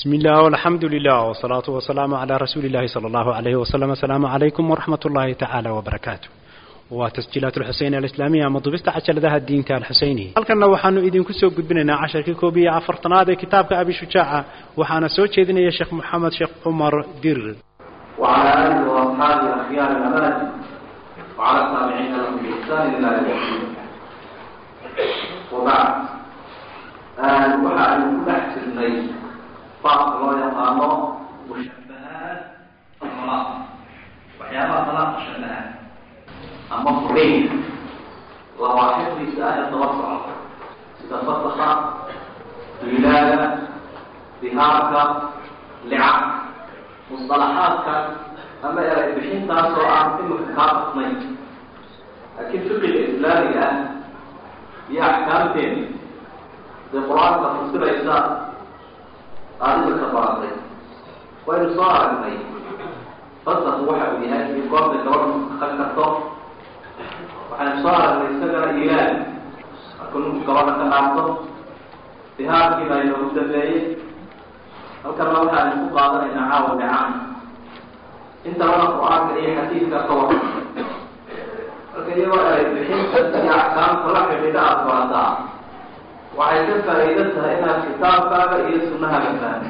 بسم الله والحمد لله والصلاة والسلام على رسول الله صلى الله عليه وسلم السلام عليكم ورحمة الله تعالى وبركاته وتسجيلات الحسين الإسلامية مضبست عشر ذا الدين تاع الحسيني هل كنا وحانو إذن كسو قدبنا عشر كوبية عفرتنا ذا كتابك أبي شجاعة وحانا سوتش إذن يا شيخ محمد شيخ عمر دير وعلى آله وأصحابه أخيار الأمانة وعلى التابعين لهم بإحسان إلى يوم الدين وبعد waxaa aynu ku dhex jirnay baabka loo yaqaano mushabahaat alalaaq waxyaabaha dalaaqa shabaha ama fureyna lawaaxiqdiisa ayaa daba socda sida fasakha wilaada dihaarka licab musطalaxaadka ama eray bixintaas oo aan imika kaa qasnayn laakiin fiqiga islaamiga ah iyo axkaamteena dee qur-aanka fasiraysa adiga ka baratay waynu soo aragnay fasaku waxa uu yahay in goorta gabadha ka karto waxaynu soo aragnay isagana ilaal marka ninku gabadha ka dhaafto dihaarkii baa inoogu dambeeyey halkana waxaaynu ku qaadanaynaa caawa dhacaan intabana qur-aanka iyo xadiidka ka waran marka iyagoo eray bixinta iyo axkaamta la xidhiidha aada barataa waxay ka faa'iido tahay inaad kitaabkaaga iyo sunahaaga fahmi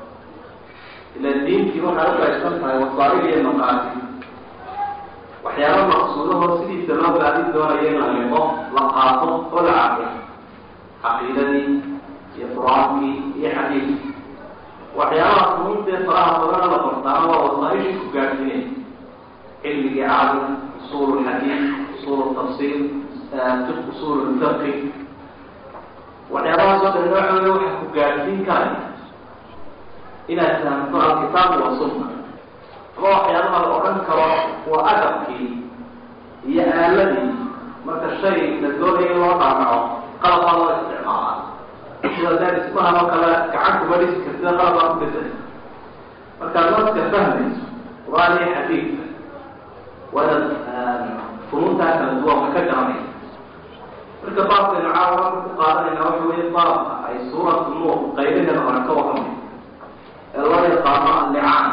ila diintii waxay u qaybsan tahay wasaa'il iyo maqaasi waxyaaba maqsuudahoo sidiisa loo gaadin doonayo in la liqo la qaato oo la caqiyo caqiidadii iyo qur-aankii iyo xadiidkii waxyaabaha muhiimtee faraha badana la bartaana waa wasaaishii ku gaadhsiinay cilmigii caalim usuul lxadiid usuul tafsiir usuul lfiqi waxyaabahaas oo dhan nooxooda waxaa ku gaadhsiin karaya inaad fahamto alkitaabu wa sunna ama waxyaabaha la odhan karo waa adabkii iyo aaladii marka shay la doonaya in loo dhaanaco qalabaa loo isticmaalaa sida dee dhismahan oo kale gacan kuma dhisi kartida qalabaa ku bedela markaad naska fahmayso qur-aan iyo xadiidka waa inaad funuuntaa kala duwanka ka garanaysa marka baabkaynu caawa ku qaadanayna waxa weeye baabka ay suuratu nuur qaybaheeda hore ka warramay ee loo yaqaano allicaan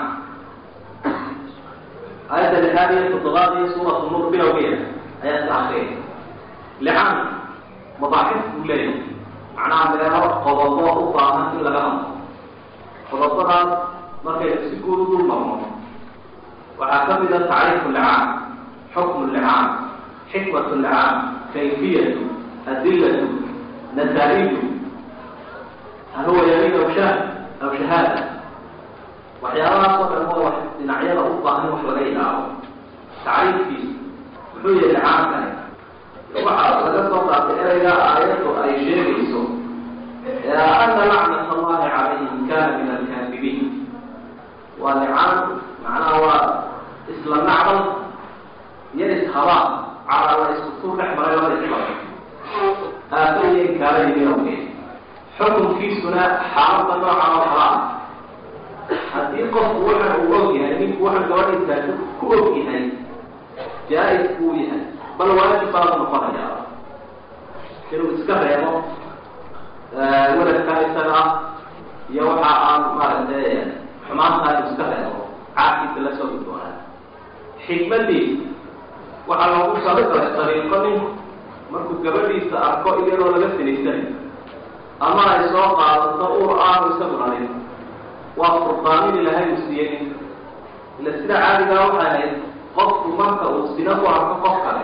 aayadda lixaad iyo toddobaad iyo suuratu nuur bilowgeeda ayaa ka akriyay licaan madaaxif buu leeyahay macnaha meelo qodobo u baahan in laga hadlo qodobadaas markaynu si guud u dul marno waxaa ka mid a tacriifu licaan xukmu licaan xikmatu licaan kayfiyatu adilatu nataaiju hal huwa yamin aw sha aw shahaada waxyaabahaas oo dhan waa wax dhinacyada u baahan wax laga ilaabo tacriifkiisa muxuu yahay licaankani waxaa laga soo qaatay ereyga aayaddu ay sheegayso ana lacnat allahi calayhim kana min alkaadibiin waa licaan macnaha waa isla nacdal iyo ishabaa calaa la isku tur dhex maray laba isbaro aafaiyo inkaala yimin awgeed xukunkiisuna xaaladda noocan oo kala ah haddii qofku waxa uu og yahay ninku waxa gabadhiisa ku og yahay jaa-is buu yahay bal waajib baad noqonayaa inuu iska reebo weladka isaga ah iyo waxa aan maaragtay xumaantaa inuu iska reebo caabkiisa la soo gudboonaa xikmadiisa waxaa loogu talagalay dariiqo ninku markuu gabadhiisa arko iyadoo laga sinaysanayo ama ay soo qaadato ur aanu isagu dhalin waa furdaamin ilahay uu siiyey ninka ila sida caadigaa waxay ahayd qofku marka uu sina ku arko qof kale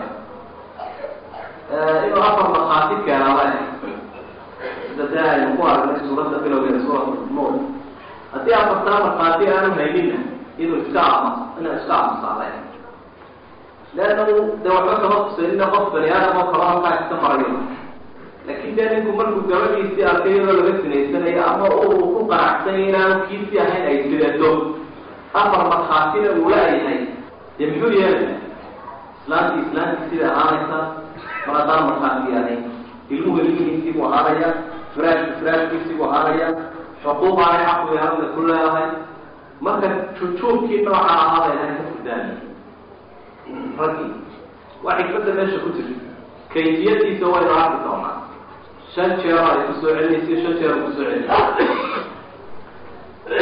inuu afar markhaati keenaa la sida dee aynu ku aragnay suuradda bilowgeeda suurat nuur haddii afartaa markhaati aanu hayninna inuu iska ama inuu iska amusaale leannahu dee waxba kama kusanina qof bani aadam oo kala halkaa iska marayo laakin dee ninku markuu gabadhiisii arkay iyadoo laga sinaysanayo ama uu ku qanacsanya inaanu kiisii ahayn ay sidato afar markhaatina uu la-yahay dee muxuu yeelaya islaantii islaantii sida ahaanaysa mar haddaan markhaati ahayn ilmuhu ilmihiisii buu ahaanaya firaashku firaashkiisii buu ahaanaya xuquuq aanay xaqu yahaana ku leedahay marka jujuubkii nooca ahaabay ahayn ka fudaani raggii waa xikmadda meesha ku jirta kayfiyadiisa waynu arki doonaa shan jeero ay kusoo celinaysa shan jeer kusoo celinaysa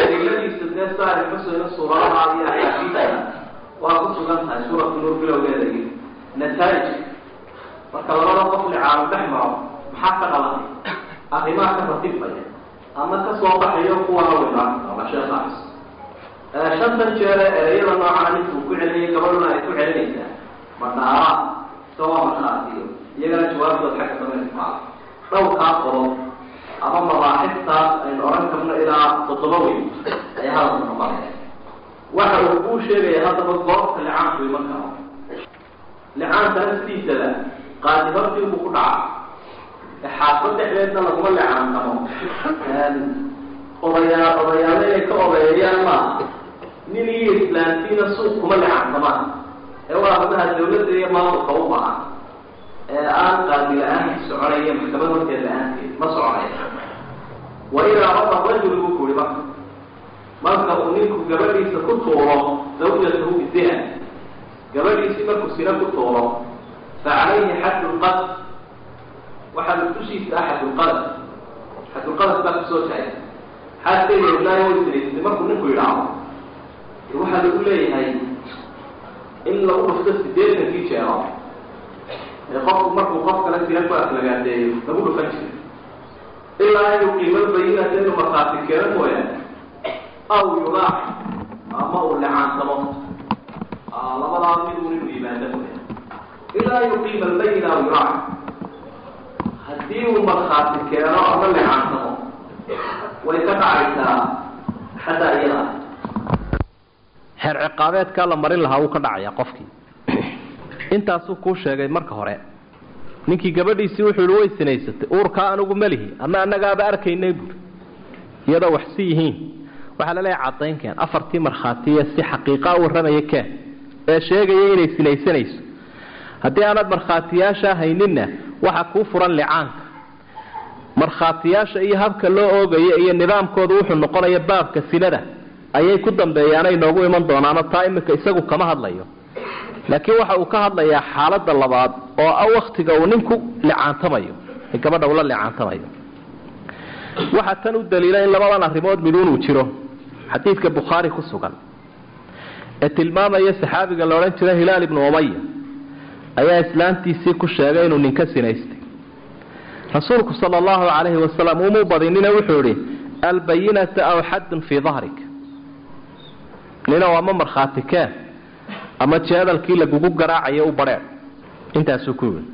dee saari xuseyna suuradaha iyo axaadiida waa ku sugan tahay suuratu nuur bilowgeeda iyo nataa'ij marka labada qof licaanu dhex maro maxaa ka dhalanay arrimaha ka ratibaya ama ka soo baxayo kuwa hawinaa ama sheekaas shantan jeere ereyada noocan ninkuu ku celiyay gabadhuna ay ku celinaysaa madhaara sawaa markhaatiyo iyagana jawaabtood xagga dameerkaa dhowrkaa qodob ama mabaaxiftaas aynu oran karno ilaa toddoba weyn ayaa hadalka noqonaya waxa uu kuu sheegaya haddaba goobta licaanku iman karo licaanka naftiisada qaadi hortii buu ku dhaca xaafad dhexdeedna laguma licaankamo odayaa odayaalo inay ka odeeyayaan maaha nin iyo islaantiina suuq kuma licaankamaan ee waa hadaha dawladda iyo maamulka u bahan ee aan qaadi la-aanki soconaya maxkamad horteed la-aanteed ma soconaya wa idaa raba rajul buu kuri marka marka uu ninku gabadhiisa ku tuuro zawjatahu bizina gabadhiisii markuu sina ku tuuro fa calayhi xaddu lqad waxaa dushiisa ah xadulqadar xadulqadar baa kusoo tahay xaadkeeda ilaahi way sinaysatay markuu ninku yidhaahdo waxaa lagu leeyahay in lagu dhufto sideetankii jeero ee qofku markuu qof kale sina ku aflagaadeeyo lagu dhufan jiro ilaa inuu qiimad bayinata inuu markhaati keeno mooyaane aw yulaax ama uu licaansamo labadaa mid un inuu yimaado mooya ilaa yuqiima albayina aw yulaax haddii uu markhaati keeno ama licaansamo way ka dhacaysaa xataa iyada xeer ciqaabeedkaa la marin lahaa wuu ka dhacayaa qofkii intaasuu kuu sheegay marka hore ninkii gabadhiisii wuxuu ihi way sinaysatay uurkaa anigu melihi ama annagaaba arkaynay buuri iyadoo wax si yihiin waxaa laleeyahay caddayn keen afartii markhaatiye si xaqiiqaa warramaya keen ee sheegaya inay sinaysanayso haddii aanad markhaatiyaasha hayninna waxa kuu furan licaanka markhaatiyaasha iyo habka loo oogayo iyo nidaamkooda wuxuu noqonaya baabka sinada ayay ku dambeeyaanay noogu iman doonaano taa iminka isagu kama hadlayo laakiin waxa uu ka hadlayaa xaaladda labaad oo ah waktiga uu ninku licaantamayo ee gabadha ula licaantamayo waxaa tan u daliila in labadan arrimood miduun uu jiro xadiidka bukhaari ku sugan ee tilmaamaya saxaabiga la odhan jira hilaal ibnu umaya ayaa islaantiisii ku sheegay inuu ninka sinaystay rasuulku sala allahu calayhi wasalam umuu badinina wuxuu idhi albayinata aw xaddun fii dahrik ninow ama markhaati keen ama jeedalkii lagugu garaacayo u badheer intaasuu ku yidhi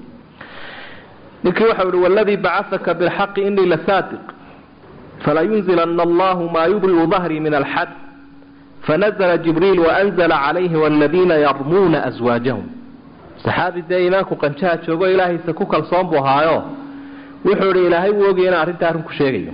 ninkii waxau ihi waladii bacasaka bilxaqi inii lasaadiq falayunzilana allahu maa yubriu dahrii min alxad fanazla jibriil waanzla calayhi waladiina yarmuuna aswaajahum saxaabi dee iimaanku qanjaha joogo ilaahaysa ku kalsoon buu ahaayo wuxuu idhi ilaahay wuu ogaya inaan arrinta arrin ku sheegayo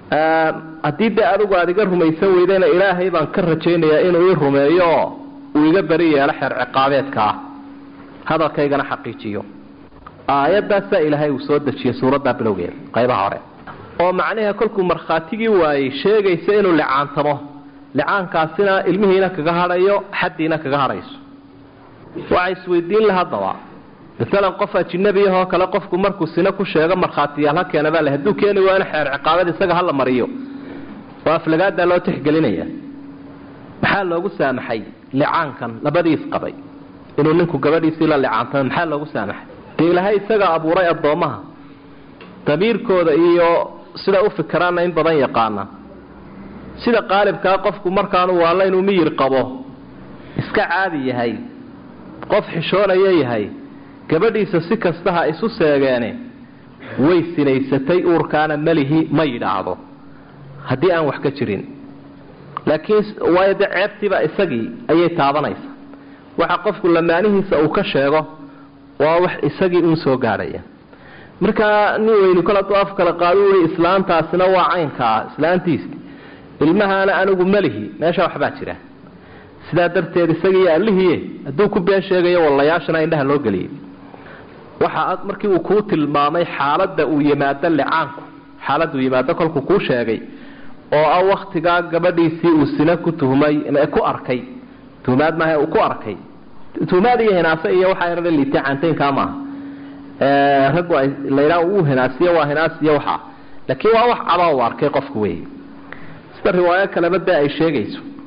haddii dee adigu aad iga rumaysan weydayna ilaahay baan ka rajaynayaa inuu ii rumeeyo oo uu iga beri yeelo xeer ciqaabeedka ah hadalkaygana xaqiijiyo aayadaasaa ilaahay uu soo dejiyey suuraddaa bilowgeeda qaybaha hore oo macnaha kolkuu markhaatigii waayey sheegaysa inuu licaantamo licaankaasina ilmihiina kaga hadhayo xaddiina kaga hadhayso waxaa isweydiin la haddaba maalan qof ajinabi ahoo kale qofku markuu sina ku sheego markhaatiyaal ha keena baa le hadduu keeni waa in xeer ciqaabad isaga hala mariyo oo aflagaadaa loo tixgelinaya maxaa loogu saamaxay licaankan labadiis qabay inuu ninku gabadhiisii la licaantamo maxaa loogu saamaxay dee ilaahay isaga abuuray addoommaha damiirkooda iyo sida u fikiraanna in badan yaqaana sida qaalibkaa qofku markaanu waalla inuu miyir qabo iska caadi yahay qof xishoonaya yahay gabadhiisa si kasta ha isu seegeene way sinaysatay uurkaana melihi ma yidhaahdo haddii aan wax ka jirin laakiin waayo dee ceebtiiba isagii ayay taabanaysa waxa qofku lamaanihiisa uu ka sheego waa wax isagii uun soo gaadhaya markaa nin weyni kol hadduu af kala qaadu ui islaantaasina waa caynkaa islaantiisi ilmahaana anigu melihi meesha waxbaa jira sidaa darteed isagiiyo allihiie hadduu ku been sheegayo wallayaashana indhaha loo geliyay waxa markii uu kuu tilmaamay xaaladda uu yimaado licaanku xaaladda uu yimaado kolkuu kuu sheegay oo ah waktigaa gabadhiisii uu sina ku tuhmay ku arkay tuhmaad maaha uu ku arkay tuhmaad iyo hinaase iyo waxaa yara liitay caantaynkaa maaha raggu ay laydhaa uu hinaasiyo waa hinaasiyo waxaa laakiin waa wax caba uu arkay qofku wey sida riwaayo kaleba dee ay sheegayso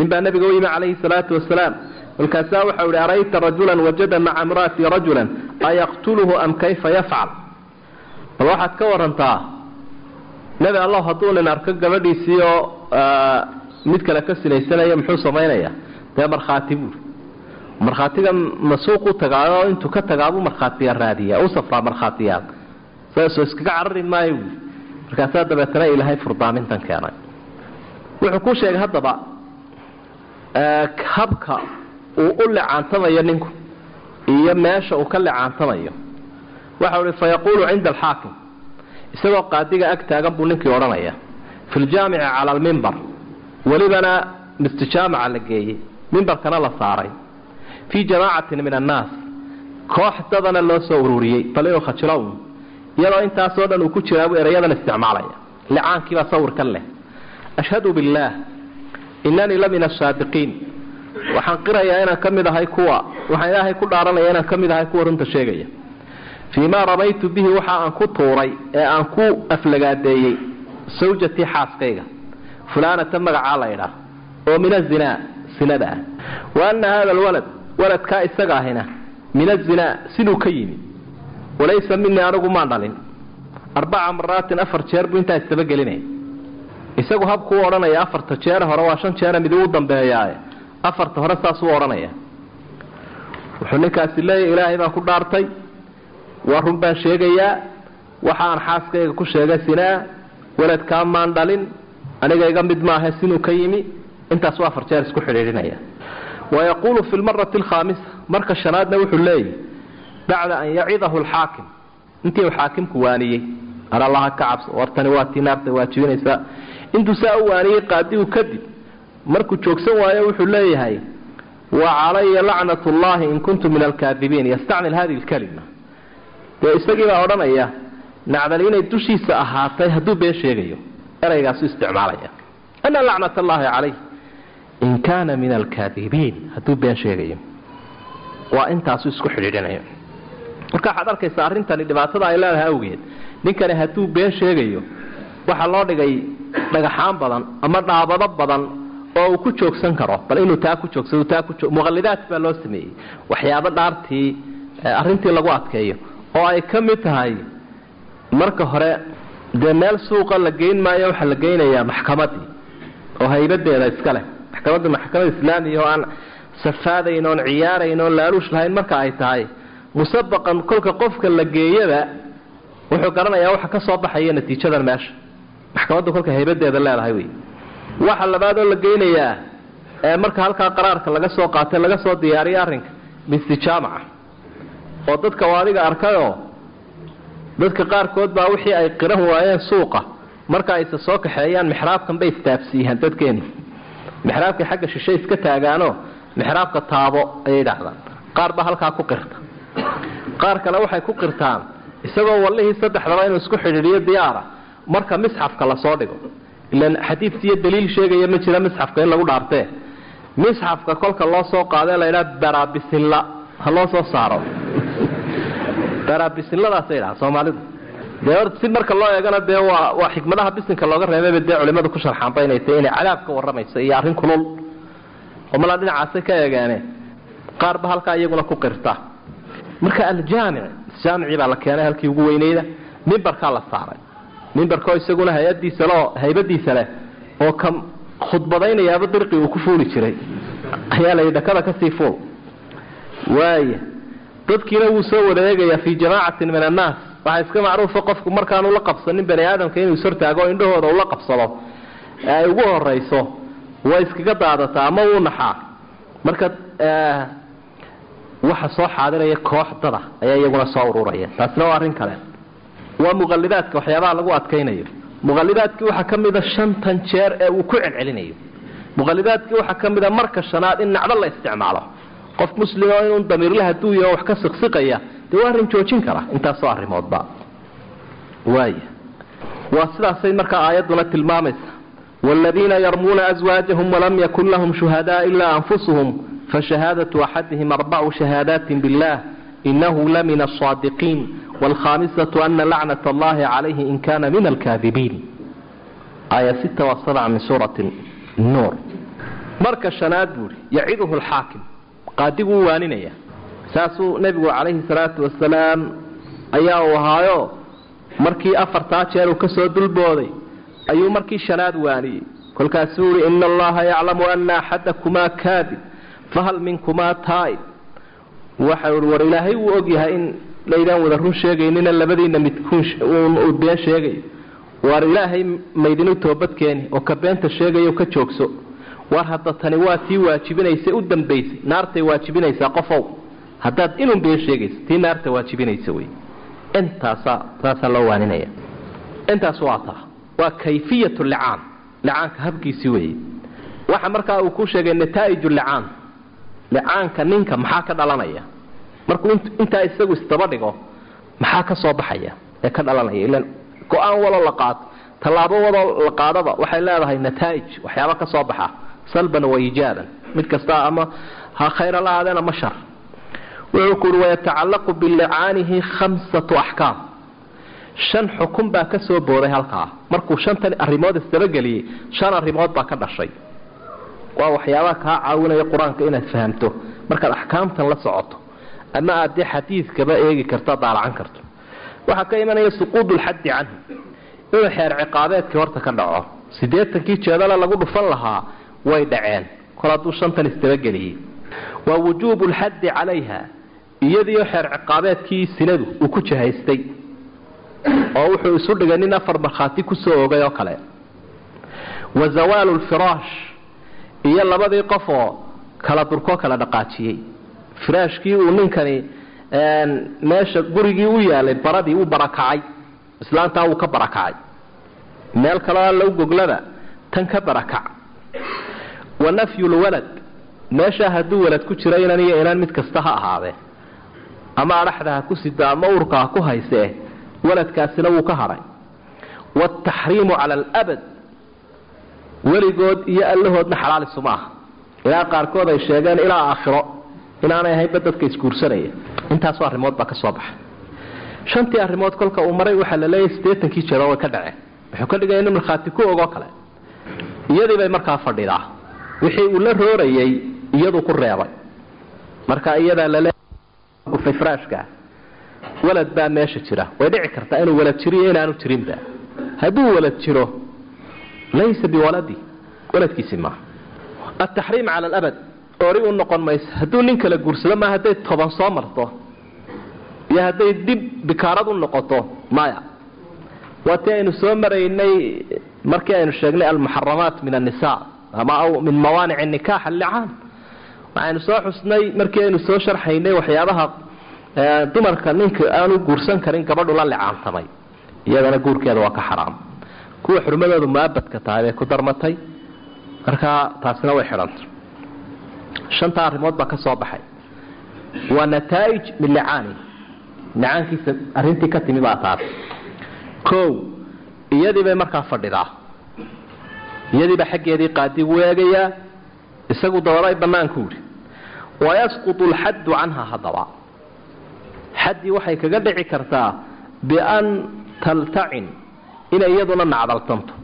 nin baa nabiga u yimi calayhi salaatu wasalaam markaasaa waxau ihi arayta rajulan wajada maca imra'atii rajulan ayaqtuluhu am kayfa yafcal bal waxaad ka warantaa nebi allah hadduu nin arko gabadhiisii oo mid kale ka sinaysanaya muxuu samaynaya dee markhaati buuri markhaatiga masuuq u tagaayo intuu ka tagaabuu markhaatiya raadiya u safraa markhaatiyaal saasoo iskaga carari maayo buuri markaasaa dabeetana ilaahay furdaamintan keenay wuxuu ku sheegay haddaba habka uu u licaantamayo ninku iyo meesha uu ka licaantamayo waxau ihi fayaquulu cinda alxaakim isagoo qaadiga ag taagan buu ninkii odhanaya fi ljaamici cala almimbar welibana mistijaamaca la geeyey mimbarkana la saaray fii jamaacatin min annaas koox dadana loo soo ururiyey bal inuu khajilo un iyadoo intaasoo dhan uu ku jiraabu erayadan isticmaalaya licaankiibaa sawirkan leh ashhadu billaah inanii la min asaadiqiin waxaan qirayaa inaan ka mid ahay kuwa waxaan ilaahay ku dhaaranaya inaan ka mid ahay kuwa runta sheegaya fii maa ramaytu bihi waxa aan ku tuuray ee aan ku aflagaadeeyey sawjatii xaaskayga fulaanata magacaa la ydhaah oo min azinaa sinada ah wa anna hada alwalad waladkaa isaga ahina min azinaa siduu ka yimi walaysa minii anigu maan dhalin arbaca maraatin afar jeer buu intaa istabagelinaya isagu habkuu odhanaya afarta jeere hore waa shan jeere mid uu dambeeyaaye afarta hore saasuu odhanaya wuxuu ninkaasi leeyahy ilaahay baan ku dhaartay waa run baan sheegayaa waxa aan xaaskayga ku sheegay sinaa waladkaa maan dhalin aniga iga mid maaha sinuu ka yimi intaasuu afar jeer isku xidhiidhinaya wayaquulu fi lmarati alkhaamisa marka shanaadna wuxuu leeyahy bacda an yacidahu alxaakim intii uu xaakimku waaniyey ar allaha ka cabso wartani waa tii naarta waajibinaysaa intuu saa u waaniyey qaadigu kadib markuu joogsan waayo wuxuu leeyahay wa calaya lacnat llahi in kuntu min alkaadibiin yastacmil hadihi lkalima dee isagiibaa odhanaya nacdali inay dushiisa ahaatay hadduu been sheegayo eraygaasu isticmaalaya ana lacnat allahi calayh in kaana min alkaadibiin hadduu been sheegayo waa intaasu isku xidhiidhinayo marka waxaad arkaysaa arrintani dhibaatada ay leedahay awgeed ninkani hadduu been sheegayo waxaa loo dhigay dhagaxaan badan ama dhaabado badan oo uu ku joogsan karo bal inuu taa ku joogsado taa ku muqallidaat baa loo sameeyey waxyaabo dhaartii arrintii lagu adkeeyo oo ay ka mid tahay marka hore dee meel suuqa la geyn maayo waxaa la geynayaa maxkamadii oo haybadeeda iska leh maxkamadda maxkamad islaamiya oo aan safaadayn oon ciyaarayn oon laaluush lahayn marka ay tahay musabaqan kolka qofka la geeyaba wuxuu garanayaa waxa ka soo baxaya natiijadan meesha maxkamaddu kolka haybadeeda leedahay wey waxa labaad oo la geynayaa ee marka halkaa qaraarka laga soo qaatay laga soo diyaariya arrinka mistijaamaca oo dadka waa adiga arkayoo dadka qaarkood baa wixii ay qiran waayeen suuqa marka ayse soo kaxeeyaan mixraabkan bay istaabsiiyaan dadkeeni mixraabkay xagga shishe iska taagaanoo mixraabka taabo ayay dhahdaan qaar baa halkaa ku qirta qaar kale waxay ku qirtaan isagoo wallihii saddexdaba inuu isku xidhiidhiyo diyaara marka misxafka lasoo dhigo ilan xadiidkiiyo daliil sheegaya ma jira misxafka in lagu dhaartee misxafka kolka loo soo qaadee laydhaa barabisilla ha loo soo saaro barabisilladaasay dhaha soomaalidu dee or si marka loo eegana dee waa waa xikmadaha bisinka looga reebayba dee culimadu ku sharxaanba inay tahay inay cadaab ka warramayso iyo arrin kulul oo malaa dhinacaasay ka eegeene qaarba halkaa iyaguna ku qirta marka aljaamic jaamicii baa la keenay halkii ugu weyneyda mimbarkaa la saaray mimbarkoo isaguna hay-adiisa leo haybadiisa leh oo ka khudbadaynayaaba dirqii uu ku fuuli jiray ayaa layidhi dhakada kasii fuul waaya dadkiina wuu soo wada eegayaa fii jamaacatin min annaas waxaa iska macruufa qofku markaanu la qabsanin bani aadamka inuu ishortaago o indhahooda ula qabsado ee ay ugu horayso way iskaga daadataa ama wuu naxaa marka waxa soo xaadiraya koox dada ayaa iyaguna soo ururaya taasina waa arrin kale waa muqalidaadka waxyaabaha lagu adkaynayo muqalidaadkii waxaa ka mida shantan jeer ee uu ku celcelinayo muqalidaadkii waxaa ka mida marka shanaad in nacdo la isticmaalo qof muslimo inuu damiirle haduu yaho wax ka siqsiqaya dee waa arrin joojin kara intaasoo arrimoodba waaya waa sidaasay markaa aayadduna tilmaamaysa waaladiina yarmuuna aswaajahum walam yakun lahum shuhadaa ilaa anfusuhum fashahaadatu axadihim arbacu shahaadaati billah inahu lamin asaadiqiin waalkhamisatu ana lacnat allahi calayhi in kana min alkaadibiin aaya sita waa sabca min suurati nuur marka shanaad buuhi yaciduhu alxaakim qaadiguu waaninaya saasuu nebigu calayhi salaatu wasalaam ayaa uu ahaayo markii afartaa jeer uu kasoo dulbooday ayuu markii shanaad waaniyey kolkaasuu uhi ina allaha yaclamu ana axadakumaa kaadib fahal minkumaa taa'ib waxau i war ilaahay wuu ogyahay in laydaan wada run sheegaynina labadiina midkuun uu been sheegayo waar ilaahay maydinu toobadkeeni oo ka beenta sheegayo ka joogso war hadda tani waa tii waajibinaysa u dambaysay naartay waajibinaysaa qofow haddaad inun been sheegaysa tii naarta waajibinaysa wey intaasaa saasaa loo waaninaya intaas waa taa waa kayfiyat licaan licaanka habkiisii weeye waxa markaa uu ku sheegay nataa'ij licaan licaanka ninka maxaa ka dhalanaya markuu intaa isagu isdaba dhigo maxaa ka soo baxaya ee ka dhalanaya ilan go-aan walo la qaato tallaabo wadoo la qaadaba waxay leedahay nataa'ij waxyaaba ka soo baxa salban wa ijaaban mid kasta ama ha khayra la aadeen ama shar wuxuu ku uhi wayatacallaqu bilicaanihi khamsatu axkaam shan xukun baa ka soo booday halkaa markuu shantan arrimood isdabageliyey shan arrimood baa ka dhashay waa waxyaabaha kaa caawinaya qur-aanka inaad fahamto markaad axkaamtan la socoto ama aad dee xadiidkaba eegi karto daalacan karto waxaa ka imanaya suquudu lxaddi canhu inuu xeer ciqaabeedkii horta ka dhaco siddeetankii jeedale lagu dhufan lahaa way dhaceen kol hadduu shantan isdabageliyey waa wujuubu lxaddi calayha iyadiio xeer ciqaabeedkii sinadu uu ku jahaystay oo wuxuu isu dhigay nin afar markhaati kusoo ogay oo kale wa zawaalu lfiraash iyo labadii qof oo kala durkoo kala dhaqaajiyey firaashkii uu ninkani meesha gurigii u yaalay baradii u barakacay islaantaa wuu ka barakacay meel kaleo alla u goglaba tan ka barakac wa nafyulwalad meeshaa hadduu walad ku jira inan iyo inaan mid kasta ha ahaadee ama adhaxda ha ku sida ama urka ha ku haysee waladkaasina wuu ka hadhay waaltaxriimu cala alabad weligood iyo allahoodna xalaal isuma aha ilaa qaarkood ay sheegeen ilaa aakhiro inaanay ahaynba dadka isguursanaya intaasoo arrimood baa ka soo baxay shantii arrimood kolka uu maray waxaa la leeyahay siddeetankii jeedoo way ka dhaceen wuxuu ka dhigaya inu markhaati ku ogoo kale iyadii bay markaa fadhidaa wixii uu la roorayay iyaduu ku reebay marka iyadaa laleeyahay firaashka walad baa meesha jira way dhici kartaa inuu walad jiriyo inaanu jirinba hadduu walad jiro laysa biwaladi waladkiisi maaha ataxriim cala alabad ori u noqon mayso hadduu nin kala guursado maa hadday toban soo marto iyo hadday dib bikaarad u noqoto maya waa tii aynu soo maraynay markii aynu sheegnay almuxaramaat min annisa ama min mawaanic nikaax allicaan waxaynu soo xusnay markii aynu soo sharxaynay waxyaabaha dumarka ninka aanu guursan karin gabadhu la licaantamay iyadana guurkeeda waa ka xaraam kuwa xurmadoodu muabadka tahay bay ku darmatay markaa taasina way xidhantay shantaa arrimood baa ka soo baxay waa nataa'ij min licaani licaankiisa arrintii ka timi baa taas kow iyadii bay markaa fadhidaa iyadiiba xaggeedii qaadigu eegayaa isagu dabaday bannaanku yidhi wayasqutu alxaddu canha haddaba xaddii waxay kaga dhici kartaa bian taltacin inay iyaduna nacdaltanto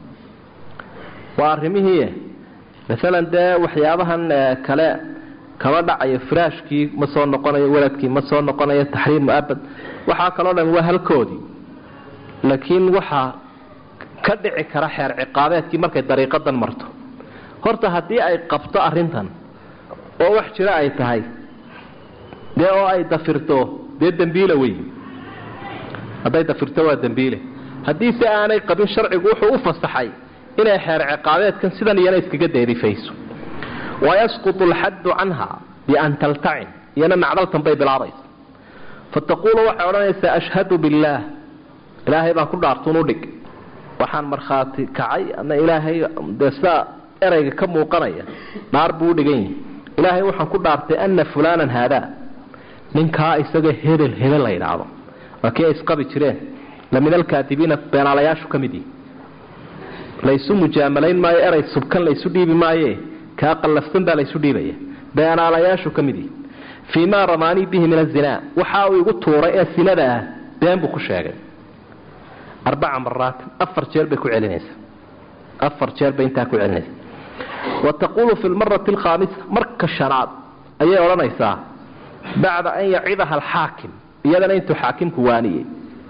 waa arrimihii maalan dee waxyaabahan kale kama dhacayo firaashkii ma soo noqonayo waladkii ma soo noqonayo taxriim muabad waxaa kaloo dhan waa halkoodii laakiin waxaa ka dhici kara xeer ciqaabeedkii markay dariiqadan marto horta haddii ay qabto arrintan oo wax jiro ay tahay dee oo ay dafirto dee dembiile wey hadday dafirto waa dembiile haddii se aanay qabin sharcigu wuxuu u fasaxay inay xeer ciqaabeedkan sidan iyana iskaga deedifayso wayasqutu alxaddu canha bian taltacin iyana nacdaltan bay bilaabaysa fataquulu waxay odhanaysaa ashhadu billaah ilaahay baan ku dhaartuun u dhig waxaan markhaati kacay ama ilaahay dee sidaa erayga ka muuqanaya dhaar buu u dhigan yihi ilaahay waxaan ku dhaartay ana fulaanan haadaa ninkaa isaga hebel hebel la yidhaahdo waa kii ay isqabi jireen lamin alkaatibiina beenaalayaashu ka mid yihi laysu mujaamalayn maayo eray subkan laysu dhiibi maaye kaa qallafsan baa laysu dhiibaya beenaalayaashu ka mid yihi fii maa ramaanii bihi min azinaa waxa uu igu tuuray ee sinada ah been buu ku sheegay arbaca maraatin afar jeer bay ku celinaysaa afar jeer bay intaa ku celinaysaa wa taquulu fi lmarati alkhaamisa marka shanaad ayay odhanaysaa bacda an yacidaha alxaakim iyadana intuu xaakimku waaniyey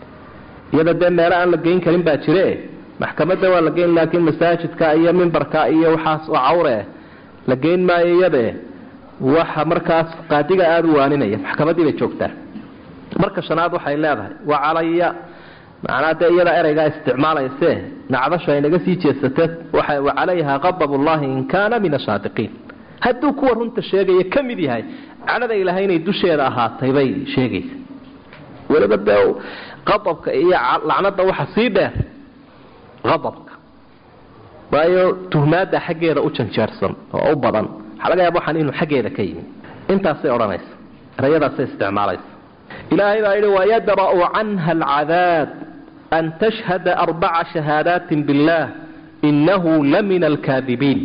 iyada dee meelo aan la geyn karin baa jire maxkamadda waa la geyn laakiin masaajidka iyo mimbarka iyo waxaas oo cawre la geyn maayo iyade waxa markaas qaadiga aada u waaninaya maxkamaddii bay joogtaa marka shanaad waxay leedahay wa calaya macnaa dee iyada ereygaa isticmaalayse nacdasha aynaga sii jeesatee waxa wa calayha qadab ullahi in kaana min asaadiqiin hadduu kuwa runta sheegaya ka mid yahay cadhada ilaahay inay dusheeda ahaatay bay sheegaysa weliba dee qadabka iyo lacnada waxa sii dheer qadabka waayo tuhmaada xaggeeda u janjeersan oo u badan waxaa laga yaaba waxaan inuu xaggeeda ka yimi intaasay odhanaysa erayadaasay isticmaalaysa ilaahay baa yidhi wayadra'u canha alcadaab an tashhada arbaca shahaadaatin billah inahu lamina alkaadibiin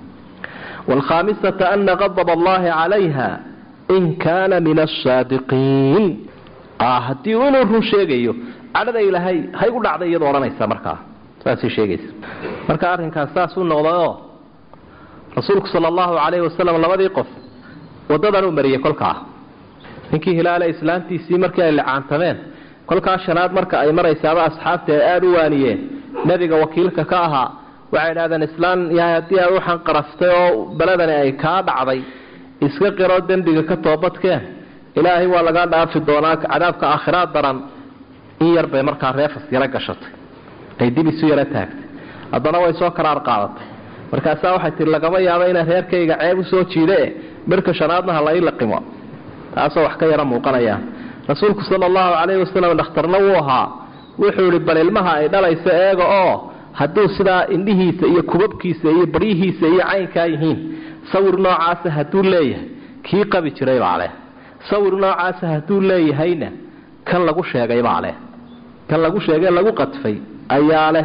waalkhaamisata ana qadab allahi calayha in kaana min asaadiqiin haddii inuu run sheegayo cadhada ilaahay hay u dhacday iyadoo odhanaysa markaa saasay sheegaysa marka arrinkaas saasuu noqdayoo rasuulku sala allahu calayhi wasalam labadii qof waddadan uu mariyey kolkaa ninkii hilaale islaantiisii markii ay licaantameen kolkaa shanaad marka ay maraysaaba asxaabtii ay aada u waaniyeen nebiga wakiilka ka ahaa waxay idhahdeen islaan yahay haddii aad waxaan qaraftay oo beledani ay kaa dhacday iska qiro dembiga ka toobadkeen ilaahay waa lagaa dhaafi doonaa cadaabka aakhiraad daran in yar bay markaa reefas yaro gashatay ay dib isu yaro taagtay haddana way soo karaar qaadatay markaasaa waxay tihi lagama yaabo inaan reerkayga ceeb usoo jiidae birka shanaadna ha lai laqimo taasoo wax ka yaro muuqanayaan rasuulku sala allahu calayhi wasalam dhakhtarna wuu ahaa wuxuu idhi bal ilmaha ay dhalayso eega oo hadduu sidaa indhihiisa iyo kubabkiisa iyo baryihiisa iyo caynkaa yihiin sawir noocaasa hadduu leeyahay kii qabi jiray baa leh sawir noocaasa hadduu leeyahayna kan lagu sheegay baa leh kan lagu sheegay lagu qadfay ayaa leh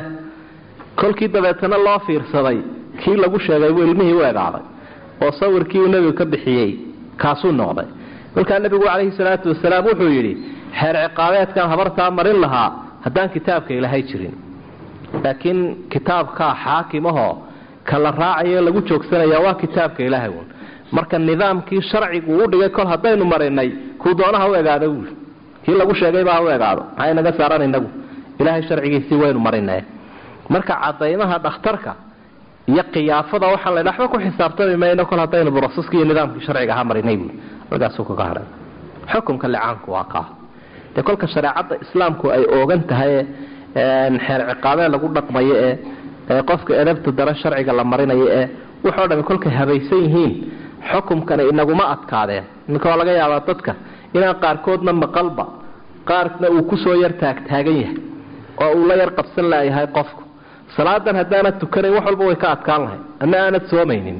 kolkii dabeetana loo fiirsaday kii lagu sheegay buu ilmihii u egaaday oo sawirkii uu nebigu ka bixiyey kaasuu noqday kolkaa nebigu calayhi salaatu wasalaam wuxuu yidhi xeer ciqaabeedkan habartaa marin lahaa haddaan kitaabka ilaahay jirin laakiin kitaabkaa xaakimahoo ka la raacayo lagu joogsanaya waa kitaabka ilaahay uun marka nidaamkii sharcigu u dhigay kol haddaynu marinay kuu doonaha u egaado buui kii lagu sheegaybaa ha u egaado maxay naga saaran inagu ilaahay sharcigiisii waynu marinay marka cadaymaha dhakhtarka iyo kiyaafada waxaan la waxba ku xisaabtami mayno kol haddaynu broseski iyo nidaamkii sharciga ahaa marinay buui halkaasuu kaga hadhay xukumka licaanku waa kaa dee kolka shareecadda islaamku ay oogan tahay xeer ciqaabee lagu dhaqmayo ee qofka edabta dare sharciga la marinayo ee wuxoo dhami kolkay habaysan yihiin xukumkani inaguma adkaadeen iminka waa laga yaabaa dadka inaan qaarkoodna maqalba qaarna uu kusoo yar taagtaagan yahay oo uu la yar qabsan layahay qofku salaadan haddaanad tukanayn wax walba way ka adkaan lahay ama aanad soomaynin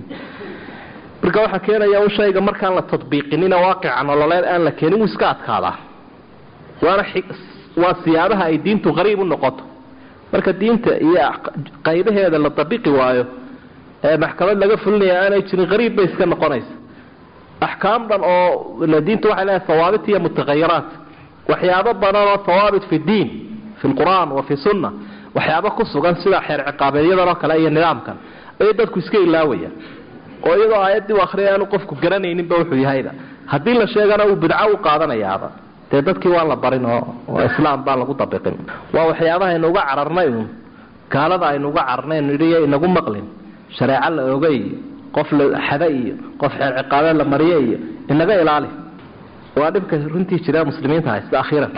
marka waxaa keenaya un shayga markaan la tadbiiqinina waaqica nololeed aan la keenin wuu iska adkaadaa waana waa siyaabaha ay diintu qariib u noqoto marka diinta iyo qaybaheeda la dabiqi waayo ee maxkamad laga fulinaya aanay jirin qariib bay iska noqonaysa axkaam dhan oo diintu waxay leedahay hawaabit iyo mutaqayiraat waxyaabo badan oo hawaabit fi diin fi lqur'aan wa fi sunna waxyaabo ku sugan sida xeer ciqaabeedyadan oo kale iyo nidaamkan ayay dadku iska ilaawayaan oo iyadoo aayaddii u akhriyay aanu qofku garanayninba wuxuu yahayba haddii la sheegana uu bidco u qaadanayaaba dee dadkii waan la barin oo islaam baan lagu dabiqin waa waxyaabaha aynuuga cararnay uun gaalada aynuuga cararnay nidhiyo inagu maqlin shareeco la oga iyo qof la xada iyo qof xeer ciqaabeed la mariye iyo inaga ilaali waa dhibka runtii jira muslimiinta haysta akhiiran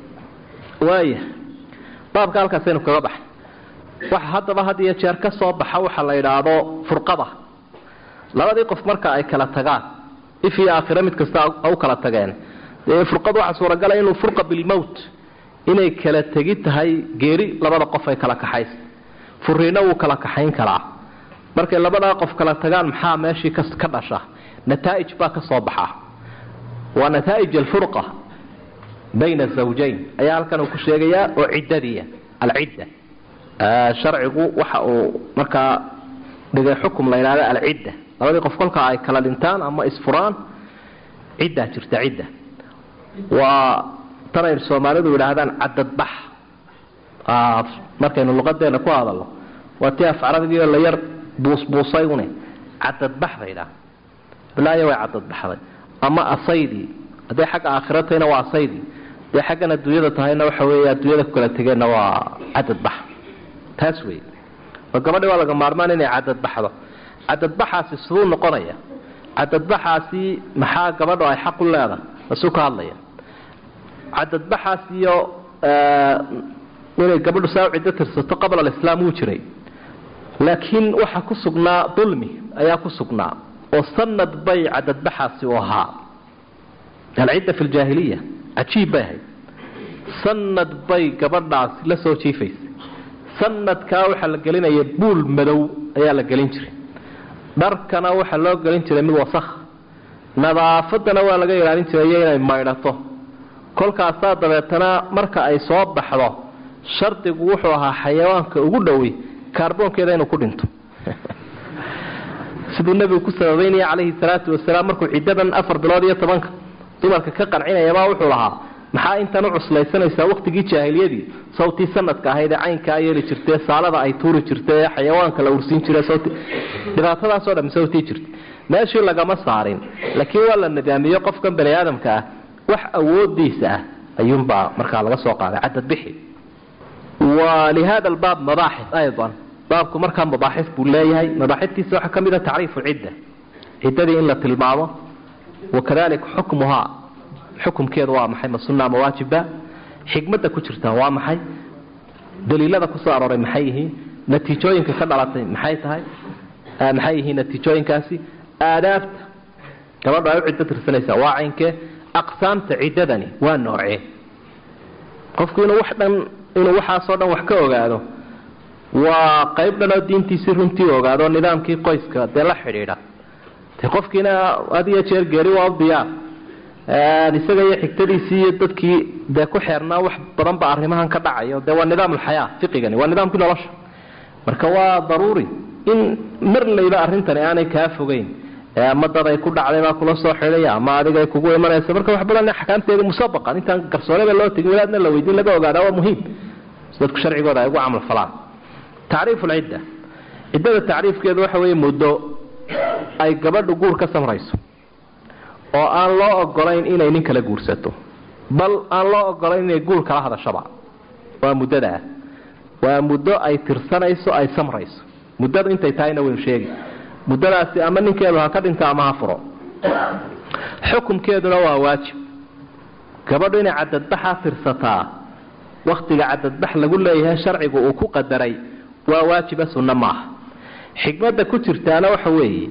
waaya baabka halkaasaynu kaga baxay waxa haddaba had iyo jeer ka soo baxa waxa la yidhaahdo furqada labadii qof marka ay kala tagaan if iyo aakhiro mid kasta u kala tageen dee furqad waxaa suuragala inuu furqa bilmowt inay kala tegi tahay geeri labada qof ay kala kaxaysa furiinna wuu kala kaxayn karaa markay labadaa qof kala tagaan maxaa meeshii ka dhasha nataa'ij baa ka soo baxa waa nataa'ij alfurqa bayna zawjayn ayaa halkan uu ku sheegayaa oo ciddadiia alcidda sharcigu waxa uu markaa dhigay xukum la yidhahda alcidda labadii qof kolka ay kala dhintaan ama isfuraan ciddaa jirta cidda waa tanay soomaalidu yidhaahdaan cadadbax markaynu luqadeena ku hadalno waa ti af carabigiio la yar buusbuusay une cadadbax bay idhaha balaayo way cadadbaxday ama asaydii hadday xagga aakhira tahayna waa asaydii hadday xaggan adduunyada tahayna waxa weeye adduunyada ku kala tegeenna waa cadadbax taas wey oo gabadhi waa laga maarmaan inay cadadbaxdo cadadbaxaasi siduu noqonaya cadadbaxaasi maxaa gabadho ay xaq u leedahay asuu ka hadlaya cadadbaxaas iyo inay gabadhu saa u ciddo tirsato qabla alislaam wuu jiray laakiin waxa ku sugnaa dulmi ayaa ku sugnaa oo sanad bay cadadbaxaasi u ahaa alcidda fi ljaahiliya cajiib bay ahayd sanad bay gabadhaasi la soo jiifaysay sanadkaa waxaa la gelinaya buul madow ayaa la gelin jiray dharkana waxaa loo gelin jiray mid wasakh nadaafadana waa laga ilaalin jiray iyo inay maydhato kolkaasaa dabeetana marka ay soo baxdo shardigu wuxuu ahaa xayawaanka ugu dhowi kaarboonkeeda inuu ku dhinto siduu nebigu ku sababeynaya calayhi salaatu wasalaam markuu ciddadan afar bilood iyo tobanka dumarka ka qancinayabaa wuxuu lahaa maxaa intan u cuslaysanaysaa waqtigii jaahiliyadii sawtii sanadka ahayd ee caynkaa yeeli jirtee saalada ay tuuri jirta ee xayawaanka la ursiin jira sawti dhibaatadaasoo dham sawtii jirta meeshii lagama saarin laakiin waa la nidaamiyo qofkan bani aadamka ah wax awoodiisa ah ayuunbaa markaa laga soo qaaday cadadbixi wa lihada albaab mabaaxif aydan baabku markaa mabaaxif buu leeyahay mabaaxiftiisa waxaa ka mid a tacriifu cidda ciddadii in la tilmaamo wakadalika xukmuhaa xukumkeedu waa maxay ma sunna ama waajiba xikmadda ku jirta waa maxay daliilada kusoo arooray maxay yihiin natiijooyinka ka dhalatay maxay tahay maxay yihiin natiijooyinkaasi aadaabta gabadho ay u ciddo tirsanaysaa waa caynkee aqsaamta ciddadani waa noocee qofku inuu wax dhan inuu waxaasoo dhan wax ka ogaado waa qayb dhan oo diintiisii runtii ogaado nidaamkii qoyska dee la xidhiidha de qofkiina had iyo jeer geeri waa u diyaar isaga iyo xigtadiisii iyo dadkii dee ku xeernaa wax badan ba arrimahan ka dhacayo dee waa nidaam alxayaa fiqigani waa nidaamkii nolosha marka waa daruuri in marlayba arrintani aanay kaa fogeyn ama dad ay ku dhacday baa kula soo xidhaya ama adigay kugu imanaysa marka wax badan axkaamteeda musabaqan intaan garsooreba loo tegin wadaadna la weydiin laga ogaada waa muhiim dadku sharcigooda ay ugu camal falaan tacriifu lcidda ciddada tacriifkeedu waxa weeye muddo ay gabadhu guur ka samrayso oo aan loo ogolayn inay nin kala guursato bal aan loo ogolayn inay guur kala hadashaba waa muddadaa waa muddo ay tirsanayso ay samrayso muddadu intay tahayna waynu sheegi muddadaasi ama ninkeedu ha ka dhinto ama ha furo xukumkeeduna waa waajib gabadhu inay cadadbaxa tirsataa waktiga cadadbax lagu leeyahay sharcigu uu ku qadaray waa waajiba sunno maaha xikmadda ku jirtaana waxa weeye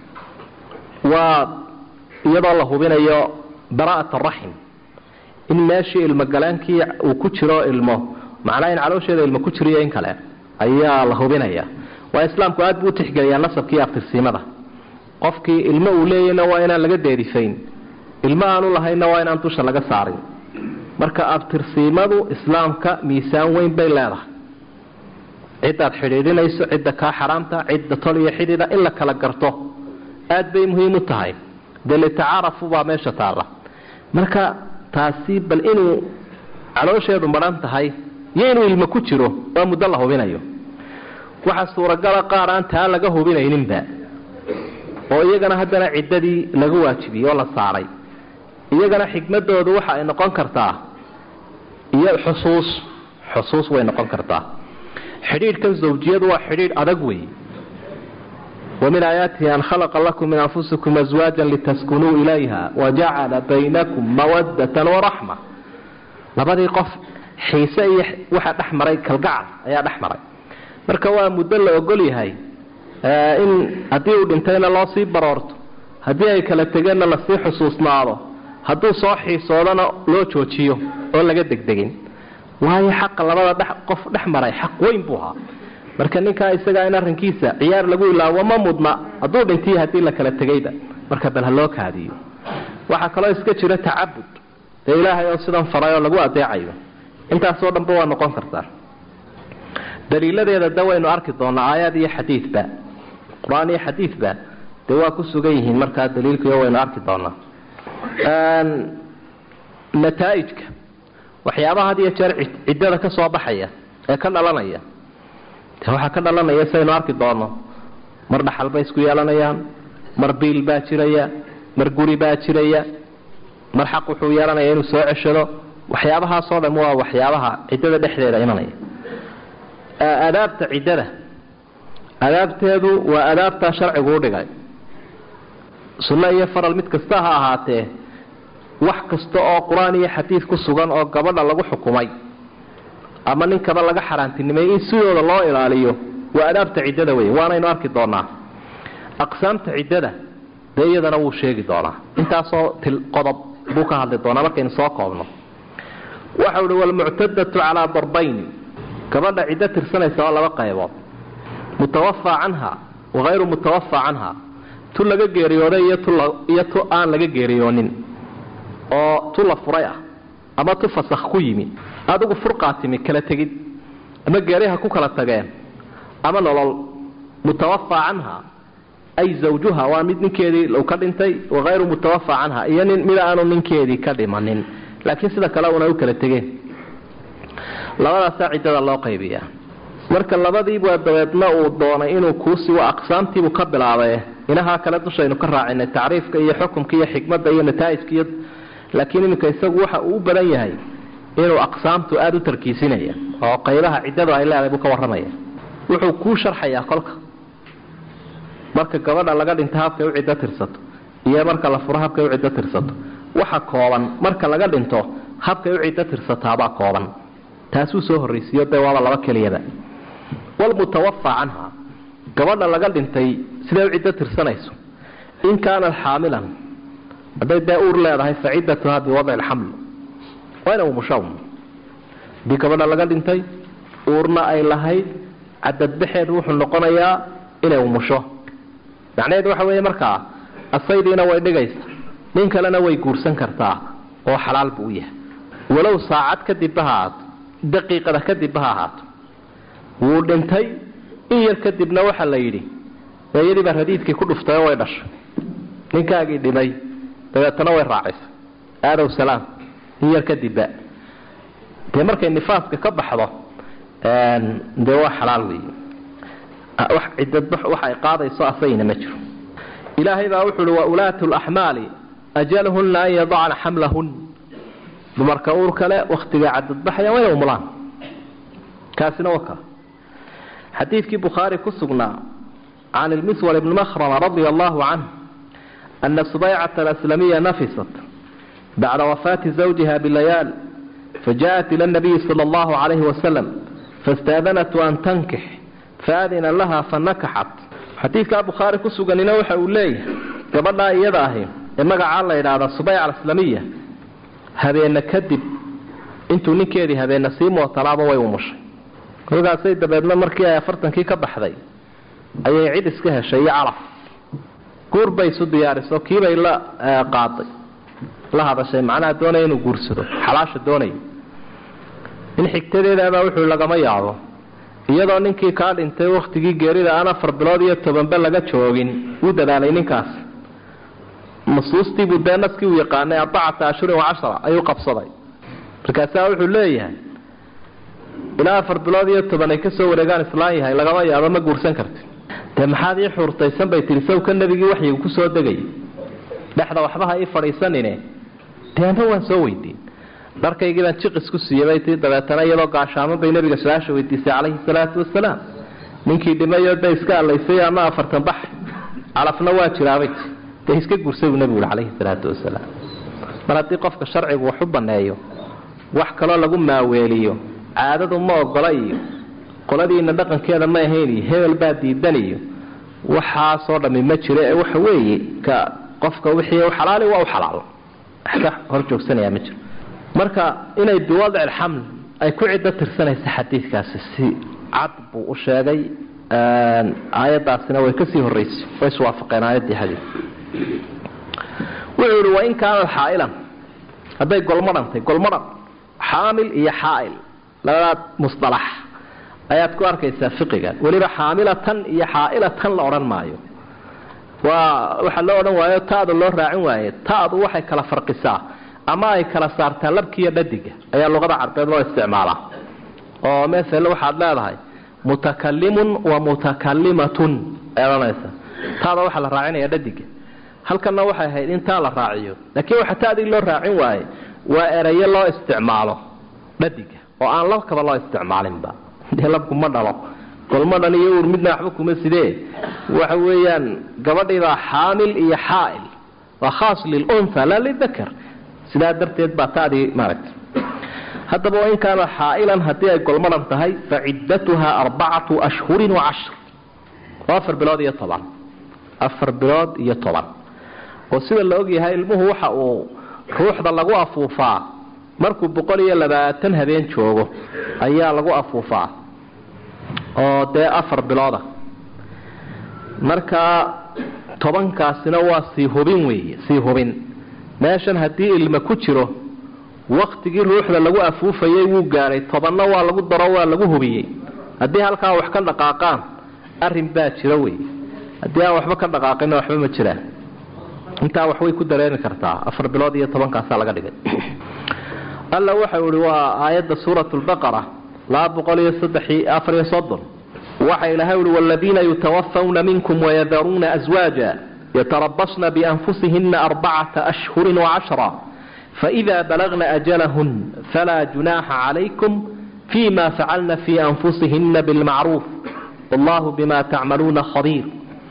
waa iyadoo la hubinayo baraa'at araxim in meeshii ilmogalaankii uu ku jiro ilmo macnaa in caloosheeda ilmo ku jiriyo in kale ayaa la hubinaya waa islaamku aad buu utixgeliyaa nasabkii abtirsiimada qofkii ilmo uu leeyahna waa inaan laga deerifayn ilmo aanu lahayna waa inaan dusha laga saarin marka abtirsiimadu islaamka miisaan weyn bay leedahay cidaad xidhiidhinayso cidda kaa xaraamta cidda tol iyo xidhiidha in la kala garto aad bay muhiim u tahay dee litacaarafu baa meesha taalla marka taasi bal inuu caloosheedu madhan tahay iyo inuu ilmo ku jiro waa muddo la hubinayo waxaa suuragala qaar aan taa laga hubinayninba oo iyagana haddana ciddadii laga waajibiyey oo la saaray iyagana xikmadoodu waxa ay noqon kartaa iyo xusuus xusuus way noqon kartaa xidhiidhkan zawjiyadu waa xidhiidh adag wey wamin aayaatihi an khalaqa lakum min anfusikum aswaajan litaskunuu ilayha wajacala baynakum mawadatan waraxma labadii qof xiise iyo waxaa dhex maray kalgacal ayaa dhex maray marka waa muddo la ogol yahay in haddii uu dhintayna loo sii baroorto haddii ay kala tegeenna lasii xusuusnaado hadduu soo xiisoodana loo joojiyo oo laga degdegin waayo xaqa labada dhex qof dhex maray xaq weyn buu ahaa marka ninkaa isagaa in arrinkiisa ciyaar lagu ilaawo ma mudna hadduu dhintiy haddii la kala tegayba marka bal ha loo kaadiyo waxaa kaloo iska jira tacabud dee ilaahay oo sidan faray oo lagu adeecayo intaasoo dhanba waa noqon kartaa daliiladeeda de waynu arki doonaa aayaad iyo xadiidba qur-aan iyo xadiidba dee waa ku sugan yihiin markaa daliilkiio waynu arki doonaa nataa'ijka waxyaabaha had iyo jeer ciddada ka soo baxaya ee ka dhalanaya de waxaa ka dhalanaya saynu arki doono mar dhaxal bay isku yeelanayaan mar biil baa jiraya mar guri baa jiraya mar xaq wuxuu yeelanaya inuu soo ceshado waxyaabahaasoo dham waa waxyaabaha ciddada dhexdeeda imanaya adaabta ciddada adaabteedu waa adaabtaa sharcigu u dhigay sunno iyo faral mid kasta ha ahaatee wax kasta oo qur-aan iyo xadiid ku sugan oo gabadha lagu xukumay ama ninkaba laga xaaraantinimay in sidooda loo ilaaliyo waa adaabta ciddada wey waanaynu arki doonaa aqsaamta ciddada dee iyadana wuu sheegi doonaa intaasoo til qodob buu ka hadli doonaa markaynu soo koobno waxau hi walmuctadatu calaa darbayni gabadha ciddo tirsanaysa oo laba qaybood mutawafaa canha wahayru mutawafaa canha tu laga geeriyooday iyo tu aan laga geeriyoonin oo tu la furay ah ama tu fasakh ku yimi adigu furqaa timi kala tegid ama geeriha ku kala tageen ama nolol mutawafaa canha ay zawjuha waa mid ninkeedii u ka dhintay wahayru mutawafaa canha iyo nin mid aanu ninkeedii ka dhimanin laakiin sida kale una u kala tegeen labadaasaa ciddada loo qaybiyaa marka labadiibua dabeedna uu doonay inuu kuusigo aqsaamtiibuu ka bilaabay inahaa kale dushaynu ka raacinay tacriifka iyo xukumka iyo xikmadda iyo nataa'ijka iyo laakiin iminka isagu waxa uu u badan yahay inuu aqsaamtu aada u tarkiisinaya oo qaybaha ciddadu ay leedahay buu ka warramaya wuxuu kuu sharxayaa kolka marka gabadha laga dhinta habkay u ciddo tirsato iyo marka la furo habkay u ciddo tirsato waxa kooban marka laga dhinto habkay u ciddo tirsataabaa kooban taasuu soo horraysiiyo dee waaba laba keliyaba walmutawafaa canha gabadha laga dhintay siday u ciddo tirsanayso in kaanat xaamilan hadday dee uur leedahay fa ciddatuha biwadci lxaml waa ina umushawn haddii gabadha laga dhintay uurna ay lahayd cadadbaxeedu wuxuu noqonayaa inay umusho macnaheedu waxa weeye markaa asaydiina way dhigaysa nin kalena way guursan kartaa oo xalaal buu u yahay walow saacad kadibba ha ahaato daqiiqada kadibba ha ahaato wuu dhintay in yar kadibna waxaa la yidhi eeyadii baa radiidkii ku dhuftay oo way dhashay ninkaagii dhimay dabeetana way raacaysay aadow salaam in yar kadibba dee markay nifaaska ka baxdo dee waa xalaal weeye wax ciddadbax waxa ay qaadayso asagina ma jiro ilaahay baa wuxu uhi wa ulaatu laxmaali ajalhunna an yadacna xamlahun dumarka uur kale wakhtiga cadadbaxaya waa inay umulaan kaasina waa kaa xadiidkii bukhaari ku sugnaa can ilmiswar ibni makhrama radia allahu canh ana subaycata alaslamiya nafisat bacda wafaati zawjiha bilayaal fajaءat ila nabiyi sala allahu calayhi wasalam fastaadanatu an tankix faadina laha fanakaxat xadiidkaa bukhaari ku suganina waxa uu leeyahay gabadhaa iyada ahi ee magacaa la yidhaahda subayca alaslamiya habeena kadib intuu ninkeedii habeena sii mootanaaba way umushay kolkaasay dabeedna markii ay afartankii ka baxday ayay cid iska heshay iyo calaf guur bay isu diyaariso kiibay la qaaday la hadashay macnaha doonaya inuu guursado xalaasha doonaya in xigtadeedaabaa wuxuu lagama yaabo iyadoo ninkii kaa dhintay wakhtigii geerida aan afar bilood iyo tobanba laga joogin wuu dadaalay ninkaas nusuustiibuu dee naskii uu yaqaanay arbacata ashhurin wacashara ayuu qabsaday markaasaa wuxuu leeyahay ilaa afar bilood iyo toban ay kasoo wareegaan islaan yahay lagama yaabo ma guursan karti dee maxaad ii xuurtaysan bay tihi sawka nebigii waxyigu kusoo degay dhexda waxbaha ii fadhiisanine dee ama waan soo weydiin dharkaygii baan jiqis ku siiyey bay tii dabeetana iyadoo gaashaaman bay nebiga su-aasha weydiisay calayhi salaatu wasalaam ninkii dhimayoo dee iska allaysay ama afartan bax calafna waa jiraabay ti dee iska gursay buu nebigu calayhi salaatu wasalaam mar haddii qofka sharcigu wax u banneeyo wax kaloo lagu maaweeliyo caadadu ma ogola iyo qoladiina dhaqankeeda ma ahayn iyo hebel baa diidan iyo waxaasoo dhammi ma jiro ee waxa weeye ka qofka wixii u xalaali waa u xalaal wax ka hor joogsanaya ma jiro marka inay biwadci alxaml ay ku ciddo tirsanaysa xadiidkaasi si cad buu u sheegay aayaddaasina way kasii horeysay way iswaafaqeen aayaddii xadiid wuxuu yihi wain kaanat xaa'ilan hadday golmadhantay golmadhan xaamil iyo xaa'il labadaad musalax ayaad ku arkaysaa fiqiga weliba xaamilatan iyo xaa'ilatan la odhan maayo waa waxaa loo odhan waayo taadu loo raacin waaye taadu waxay kala farqisaa ama ay kala saartaa labkiiyo dhadiga ayaa luqada carbeed loo isticmaalaa oo mael waxaad leedahay mutakalimun wa mutakalimatun eedanaysa taada waxaa la raacinaya dhadiga halkanna waxay ahayd in taa la raaciyo laakiin waxa taadii loo raacin waaye waa erayo loo isticmaalo dhadiga oo aan labkaba loo isticmaalinba dee labku ma dhalo golmadhan iyo uur midna waxba kuma sidee waxa weeyaan gabadhiibaa xaamil iyo xaail waa khaas lilunha laa lidakar sidaa darteed baa taadii maaragta haddaba wain kaana xaa'ilan haddii ay golmadhan tahay fa ciddatuha arbacatu ashhurin wa cashr oo afar bilood iyo toban afar bilood iyo toban oo sida la ogyahay ilmuhu waxa uu ruuxda lagu afuufaa markuu boqol iyo labaatan habeen joogo ayaa lagu afuufaa oo dee afar bilooda marka tobankaasina waa sii hubin weeye sii hubin meeshan haddii ilma ku jiro waktigii ruuxda lagu afuufayay wuu gaadhay tobanna waa lagu daro waa lagu hubiyey haddii halkaa wax ka dhaqaaqaan arrin baa jiro wey haddii aan waxba ka dhaqaaqina waxba ma jiraan intaa wax way ku dareemi kartaa afar bilood iyo tobankaasaa laga dhigay alla waxau ihi waa aayadda suurat lbaqara laba boqol iyo saddex afar iyo soddon waxa ilahay uhi waladiina yutawafawna minkum wayadaruuna aswaaja yatarabasna bianfusihina arbacata ashhurin wacashra faإida balagna ajalahun falaa junaaxa calaykum fima facalna fi anfusihina bilmacruuf wallahu bima tacmaluuna khabiir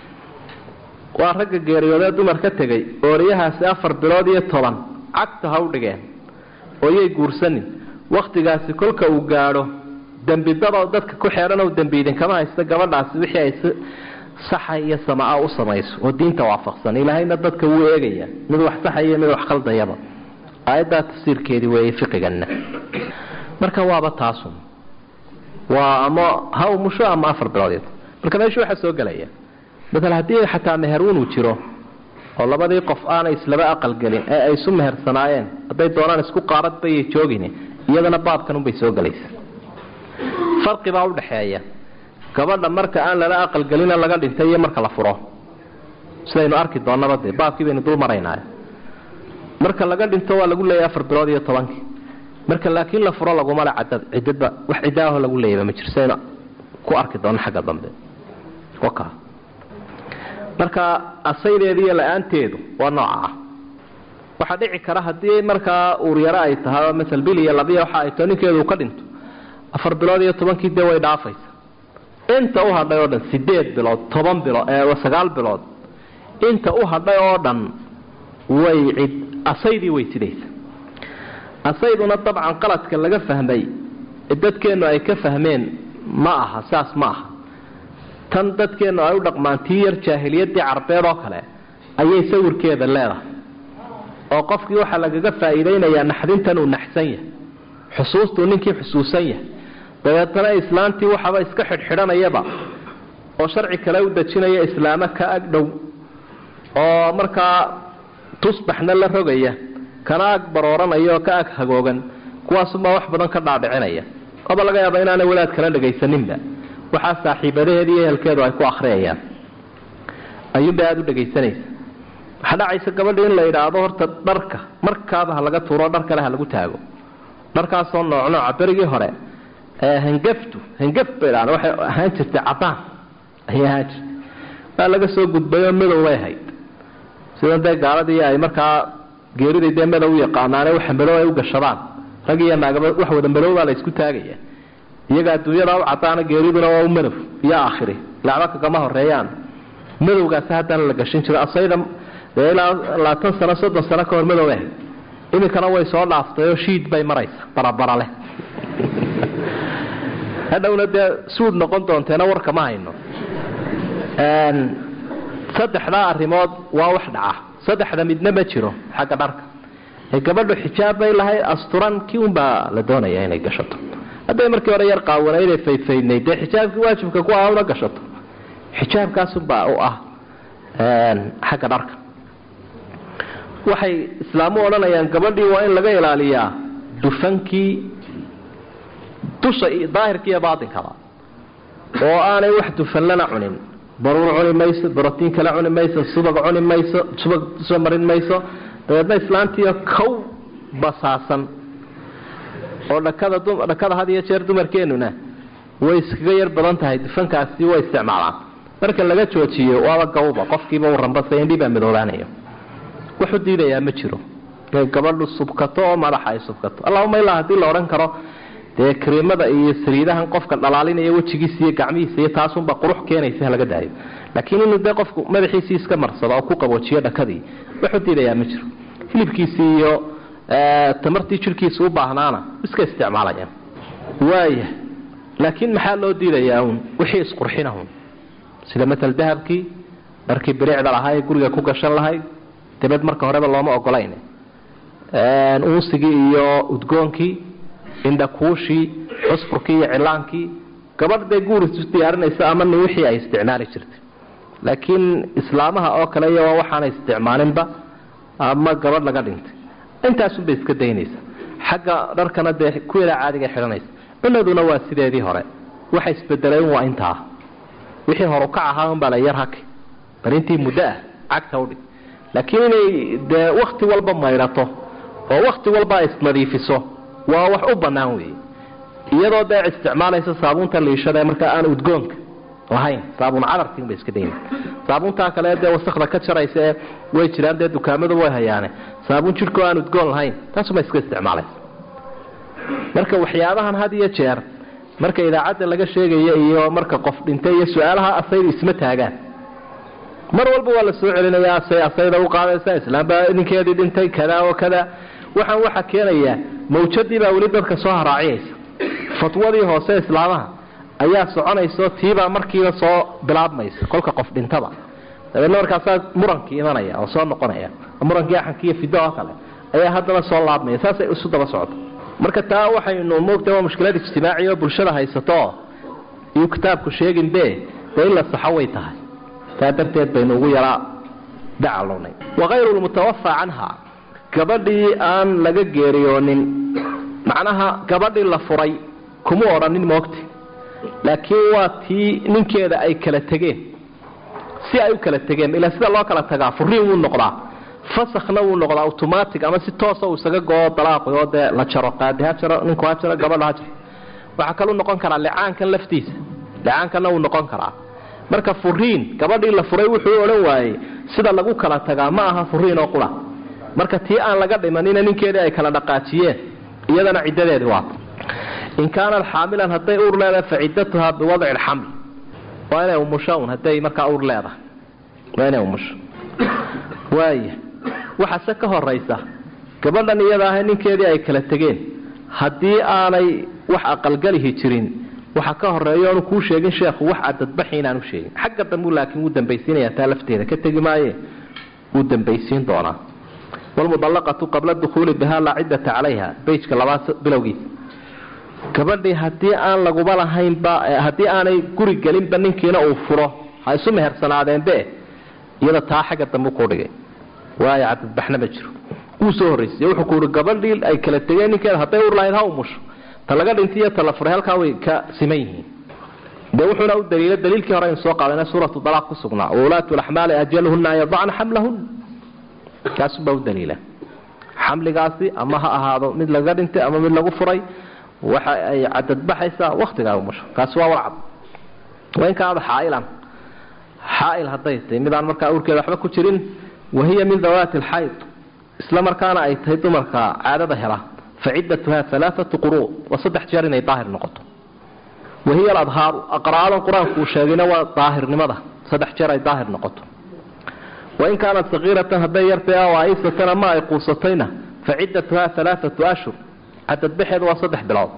waa ragga geeriyoodee dumar ka tegay ooriyahaasi afar bilood iyo toban cagta ha u dhigeen oo yay guursanin wakhtigaasi kolka uu gaadho dembidadoo dadka ku xeedhanoo dembi idinkama haysta gabadhaasi wixii ay si saxa iyo samaa u samayso oo diinta waafaqsan ilaahayna dadka wuu eegaya mid wax saxaya mid wax khaldayaba aayaddaa tafsiirkeedii weeye fiqiganna marka waaba taasun waa ama ha umusho ama afar bilood marka meesha waxaa soo gelaya maala haddii xataa meheruun uu jiro oo labadii qof aanay islaba aqalgelin ee ay isu mehersanaayeen hadday doonaan isku qaaradbayay joogin iyadana baabkan unbay soo gelaysa farqibaa udhaxeeya gabadha marka aan lala aqalgelina laga dhintay iyo marka la furo sidaynu arki doonaba dee baabkii baynu dul maraynaa marka laga dhinto waa lagu leeyahy afar bilood iyo tobankii marka laakiin la furo laguma le cadad ciddadba wax ciddaaho lagu leeyaba ma jiro sidaynu ku arki doono xagga dambe waka marka asaydeedu iyo la-aanteedu waa nooca ah waxaa dhici kara haddii markaa uuryaro ay tahay masal bil iyo labiya waxa ay tao ninkeedu uu ka dhinto afar bilood iyo tobankii dee way dhaafaysa inta u hadhay oo dhan sideed bilood toban bilood sagaal bilood inta u hadhay oo dhan way cid asaydii way sidaysa asayduna dabcan qaladka laga fahmay dadkeennu ay ka fahmeen ma aha saas ma aha tan dadkeennu ay u dhaqmaan tii yar jaahiliyaddii carbeed oo kale ayay sawirkeeda leedahay oo qofkii waxaa lagaga faa'iidaynayaa naxdintan uu naxsan yahay xusuustuu ninkii xusuusan yahay dabeetana islaantii waxaba iska xidhxidhanayaba oo sharci kale u dejinaya islaamo ka ag dhow oo markaa tusbaxna la rogaya kana ag barooranaya oo ka ag hagoogan kuwaasumaa wax badan ka dhaadhicinaya oba laga yaaba inaanay walaad kala dhagaysaninba waxaa saaxiibadaheeda iyo ehelkeedu ay ku akhriyayaan ayuunbay aada u dhagaysanaysa waxaa dhacaysa gabadhi in la yidhaahdo horta dharka markaaba ha laga tuuro dhar kale ha lagu taago dharkaasoo nooc nooca berigii hore hangaftu hangaf bay dhahaan waxay ahaan jirtay cadaan ayay ahaan jirtay waa laga soo gudbay oo madow bay ahayd sida dee gaaladii ay markaa geeriday dee madow u yaqaanaane waxa madow ay u gashadaan rag iyo naagaba wax wada madow baa la isku taagaya iyaga adduunyada u cadaana geeriduna waa u madow iyo aakhiri lacba kagama horeeyaan madowgaasi haddana la gashan jiro asayda dee ilaa labaatan sano soddon sano ka hor madow ahayd iminkana way soo dhaaftay oo shiid bay maraysa barabara leh hadhowna dee suud noqon doonteena warka ma hayno saddexdaa arrimood waa wax dhaca saddexda midna ma jiro xagga dharka ee gabadhu xijaab bay lahayd asturan kii unbaa la doonaya inay gashato hadday markii hore yar qaawanayd faydfaydnayd dee xijaabkii waajibka ku ah una gashato xijaabkaasunbaa u ah xagga dharka waxay islaamu odhanayaan gabadhii waa in laga ilaaliyaa dufankii dusha daahirka iyo baatinkaba oo aanay wax dufanlana cunin baruur cuni mayso barotiin kale cuni mayso subag cuni mayso subag soo marin mayso dabeedna islaantiio kow basaasan oo dhakada dhakada had iyo jeer dumarkeenuna way iskaga yar badan tahay dufankaasi way isticmaalaan marka laga joojiyo waaba gawba qofkiiba uu rambasa indhibaa midoobaanayo wuxuu diidayaa ma jiro inay gabadhu subkato oo madaxa ay subkato allahuma ilaa haddii la odhan karo dee kariimada iyo saliidahan qofka dhalaalinaya wejigiisa iyo gacmihiisa iyo taasunba qurux keenaysa laga daayo laakiin inuu dee qofku madaxiisii iska marsado oo ku qaboojiyo dhakadii wuxuu diidayaa ma jiro hilibkiisii iyo tamartii jirkiisa u baahnaana iska isticmaalayaan waaya laakiin maxaa loo diidayaa un wixii isqurxinahun sida matal dahabkii dharkii biricda lahaa ee guriga ku gashan lahayd dabad marka horeba looma ogolayn unsigii iyo udgoonkii indhakuushii cusfurkii iyo cilaankii gabadh dee guur isu diyaarinaysa ama ni wixii ay isticmaali jirtay laakiin islaamaha oo kale iyo waxaanay isticmaalinba ama gabadh laga dhintay intaasunbay iska daynaysa xagga dharkana dee kuweeda caadiga xidhanaysa cunaduna waa sideedii hore waxa isbedeleen waa intaa wixii horu kac ahaa unbaa la yar haki bal intii muddo ah cagta udhig laakiin inay dee wakti walba maydhato oo wakti walba isnadiifiso waa wax u bannaan weeye iyadoo dee isticmaalaysa saabuunta liishada ee markaa aan udgoonka lahayn saabuun cadarkiin bay iska daynaysa saabuuntaa kale dee wasakda ka jaraysa ee way jiraan dee dukaamadu way hayaane saabuun jidhkoo aan udgoon lahayn taasuma iska isticmaalaysa marka waxyaabahan had iyo jeer marka idaacadda laga sheegayo iyo marka qof dhintay iyo su-aalaha asaydu isma taagaan mar walba waa la soo celinaya asay asayda u qaadaysa islaambaa ninkeedii dhintay kada oo kada waxaan waxa keenaya mawjadii baa weli dadka soo haraaciyaysa fatwadii hoose islaamaha ayaa soconayso tiibaa markiiba soo bilaabmaysa kolka qof dhintaba dabeedna markaasaa murankii imanaya oo soo noqonaya murankii axankii iyo fido oo kale ayaa haddana soo laabmaya saasay isu daba socota marka taa waxaynu moogta waa mushkilad ijtimaaci oo bulshada haysato iyuu kitaabku sheeginbe dee in la saxo way tahay taa darteed baynu ugu yaraa dacalunay wakayru lmutawafa canha gabadhii aan laga geeriyoonin macnaha gabadhii la furay kuma odhanin moogta laakiin waa tii ninkeeda ay kala tegeen si ay u kala tegeen ilaa sida loo kala tagaa furiin wuu noqdaa fasakhna wuu noqdaa automatic ama si toosa uu isaga goo dalaaqi oo dee la jaro qaadi ha jaro ninku ha jaro gabadha ha jaro waxaa kaluu noqon karaa licaankan laftiisa licaankanna wuu noqon karaa marka furiin gabadhii la furay wuxuu odhan waayey sida lagu kala tagaa ma aha furiin oo qura marka tii aan laga dhimanina ninkeedii ay kala dhaqaajiyeen iyadana ciddadeedii waata in kaanat xaamilan hadday uur leedahay fa ciddatuhaa biwadci alxaml waa inay umusho un hadday markaa uur leedahay waa inay umusho waaya waxaase ka horaysa gabadhan iyada ahay ninkeedii ay kala tegeen haddii aanay wax aqalgalihi jirin waxa ka horeeya oonu kuu sheegin sheekhu wax cadadbaxi inaanu sheegin xagga dambu laakiin wuu dambaysiinaya taa lafteeda ka tegi maaye wuu dambaysiin doonaa wlmudallaqatu qabla dukhuuli biha laa ciddata calayha beyjka labaad bilowgiisa gabadhii haddii aan laguba lahaynba haddii aanay guri gelinba ninkiina uu furo ha isu mehersanaadeenbe iyada taa xagga dambe ku dhigay waayo cadadbaxna ma jiro wuu soo horraysiye wuxuu ku uhi gabadhii ay kala tegeen ninkeeda hadday ur lahayd ha umusho ta laga dhintay iyo ta la furay halkaa way ka siman yihiin dee wuxuuna u daliila daliilkii hore aynu soo qaadana suuratu dalaaq ku sugnaa waulaatu laxmaali ajaluhuna an yadacna xamlahun kaasubaa u daliila xamligaasi ama ha ahaado mid laga dhintay ama mid lagu furay waxa ay cadadbaxaysaa waktigaa umusho kaasi waa warcad waa in kaada xaailan xaail hadday tahay midaan markaa urkeeda waxba ku jirin wahiya min dawaati alxayd isla markaana ay tahay dumarka caadada hela fa ciddatuha alaaatu quruu waa saddex jeer inay daahir noqoto wahiya aladhaaru aqra'adan qur-aanku uu sheegayna waa daahirnimada saddex jeer ay daahir noqoto wain kaanat sakiiratan hadday yartay aw aisatan ama ay quusatayna fa ciddatuha alaaatu ashhur cadadbaxeedu waa saddex bilood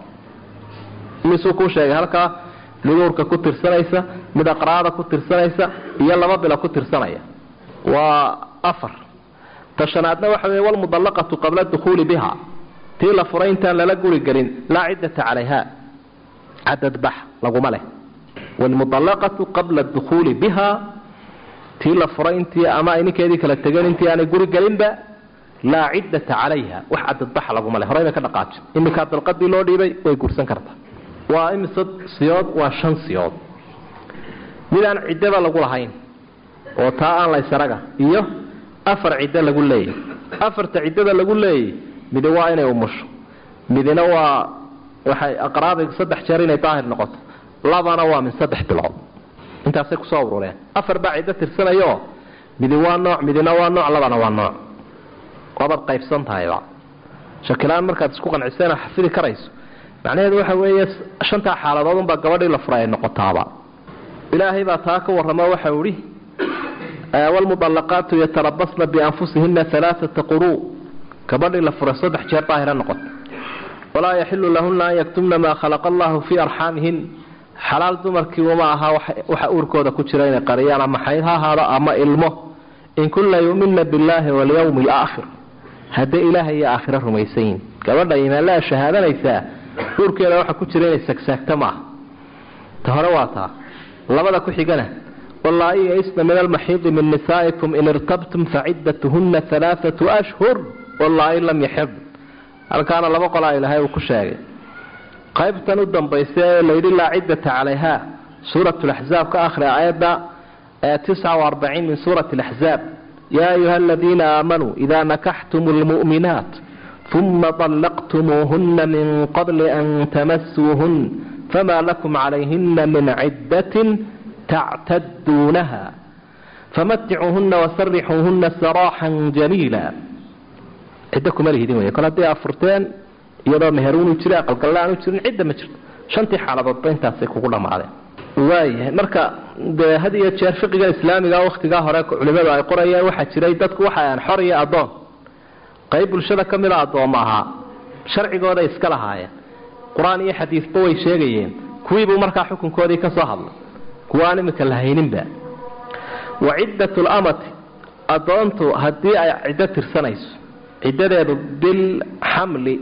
misuu kuu sheegay halkaa mid uurka ku tirsanaysa mid aqraada ku tirsanaysa iyo laba bilo ku tirsanaya waa afar ta shanaadna waxa wey walmudallaqatu qabla dukhuuli biha tii la furay intaan lala guri gelin laa ciddata calayha cadadbax laguma leh walmudallaqatu qabla dukhuuli biha tii la furay intii ama ay ninkeedii kala tegeen intii aanay guri gelinba laa ciddata calayha wax cadadbaxa laguma leh horey bay ka dhaqaaji iminkaa dalqadii loo dhiibay way guursan kartaa waa imise siyood waa shan siyood midaan ciddaba lagu lahayn oo taa aan laysaraga iyo afar ciddo lagu leeyahy afarta ciddada lagu leeyay midi waa inay umusho midina waa waxay aqraaday saddex jeer inay daahir noqoto labana waa min saddex bilood intaasay kusoo urureen afar baa ciddo tirsanayooo midi waa nooc midina waa nooc labana waa nooc wabaad qaybsan tahayba shakilaan markaad isku qancisana xafidi karayso macnaheedu waxa weeye shantaa xaaladood unbaa gabadhii la furay ay noqotaaba ilaahay baa taa ka warramo waxau idhi wlmudallaqaatu yatarabasna bianfusihina alaaata quruu gabadhii la furay saddex jeer daahira noqota walaa yaxilu lahuna an yaktumna maa khalaqa allahu fii arxaamihin xalaal dumarkii uma aha waxa uurkooda ku jira inay qariyaan ama xayd ha ahaado ama ilmo in kunna yumina billaahi walyawmi alaakhir hadday ilaahay iyo aakhiro rumaysan yihin gabadha imaanlaa shahaadanaysaa uurkeeda waxa ku jira inay sagsaagta maaha ta hore waa taa labada ku xigana wallaahi yaisna min almaxiidi min nisaa'ikum in irtabtum faciddatuhunna alaaatu ashhur wallaahi lam yaxid halkaana laba qolaa ilaahay uu ku sheegay qaybtan u dambaysa ee layidhi laa ciddata calayha suurat laxzaab ka akhri aayadda tisca arbaciin min suurati laxzaab yaa ayuha aladiina aamanuu idaa nakaxtum lmu'minaat uma طallaqtumuuhuna min qabli an tamasuuhun fama lakum calayhina min ciddatin tactaduunaha famaticuuhuna wasarixuuhuna saraaxan jamiila ciddo kuma lihidin wey kol haddii afurteen iyadoo meheruunu jira aqalgalla aanu jirin cidda ma jirto shantii xaaladoodba intaasay kugu dhammaadeen waayahay marka dee had iyo jeer fiqiga islaamiga wakhtigaa hore culimadu ay qorayeen waxaa jiray dadku waxaan xor iyo addoon qayb bulshada ka mida addoomma ahaa sharcigooday iska lahaayeen qur-aan iyo xadiisba way sheegayeen kuwiibuu markaa xukunkoodii ka soo hadlay kuwa aan imika la hayninba wa ciddat lamati addoontu haddii ay ciddo tirsanayso ciddadeedu bilxamli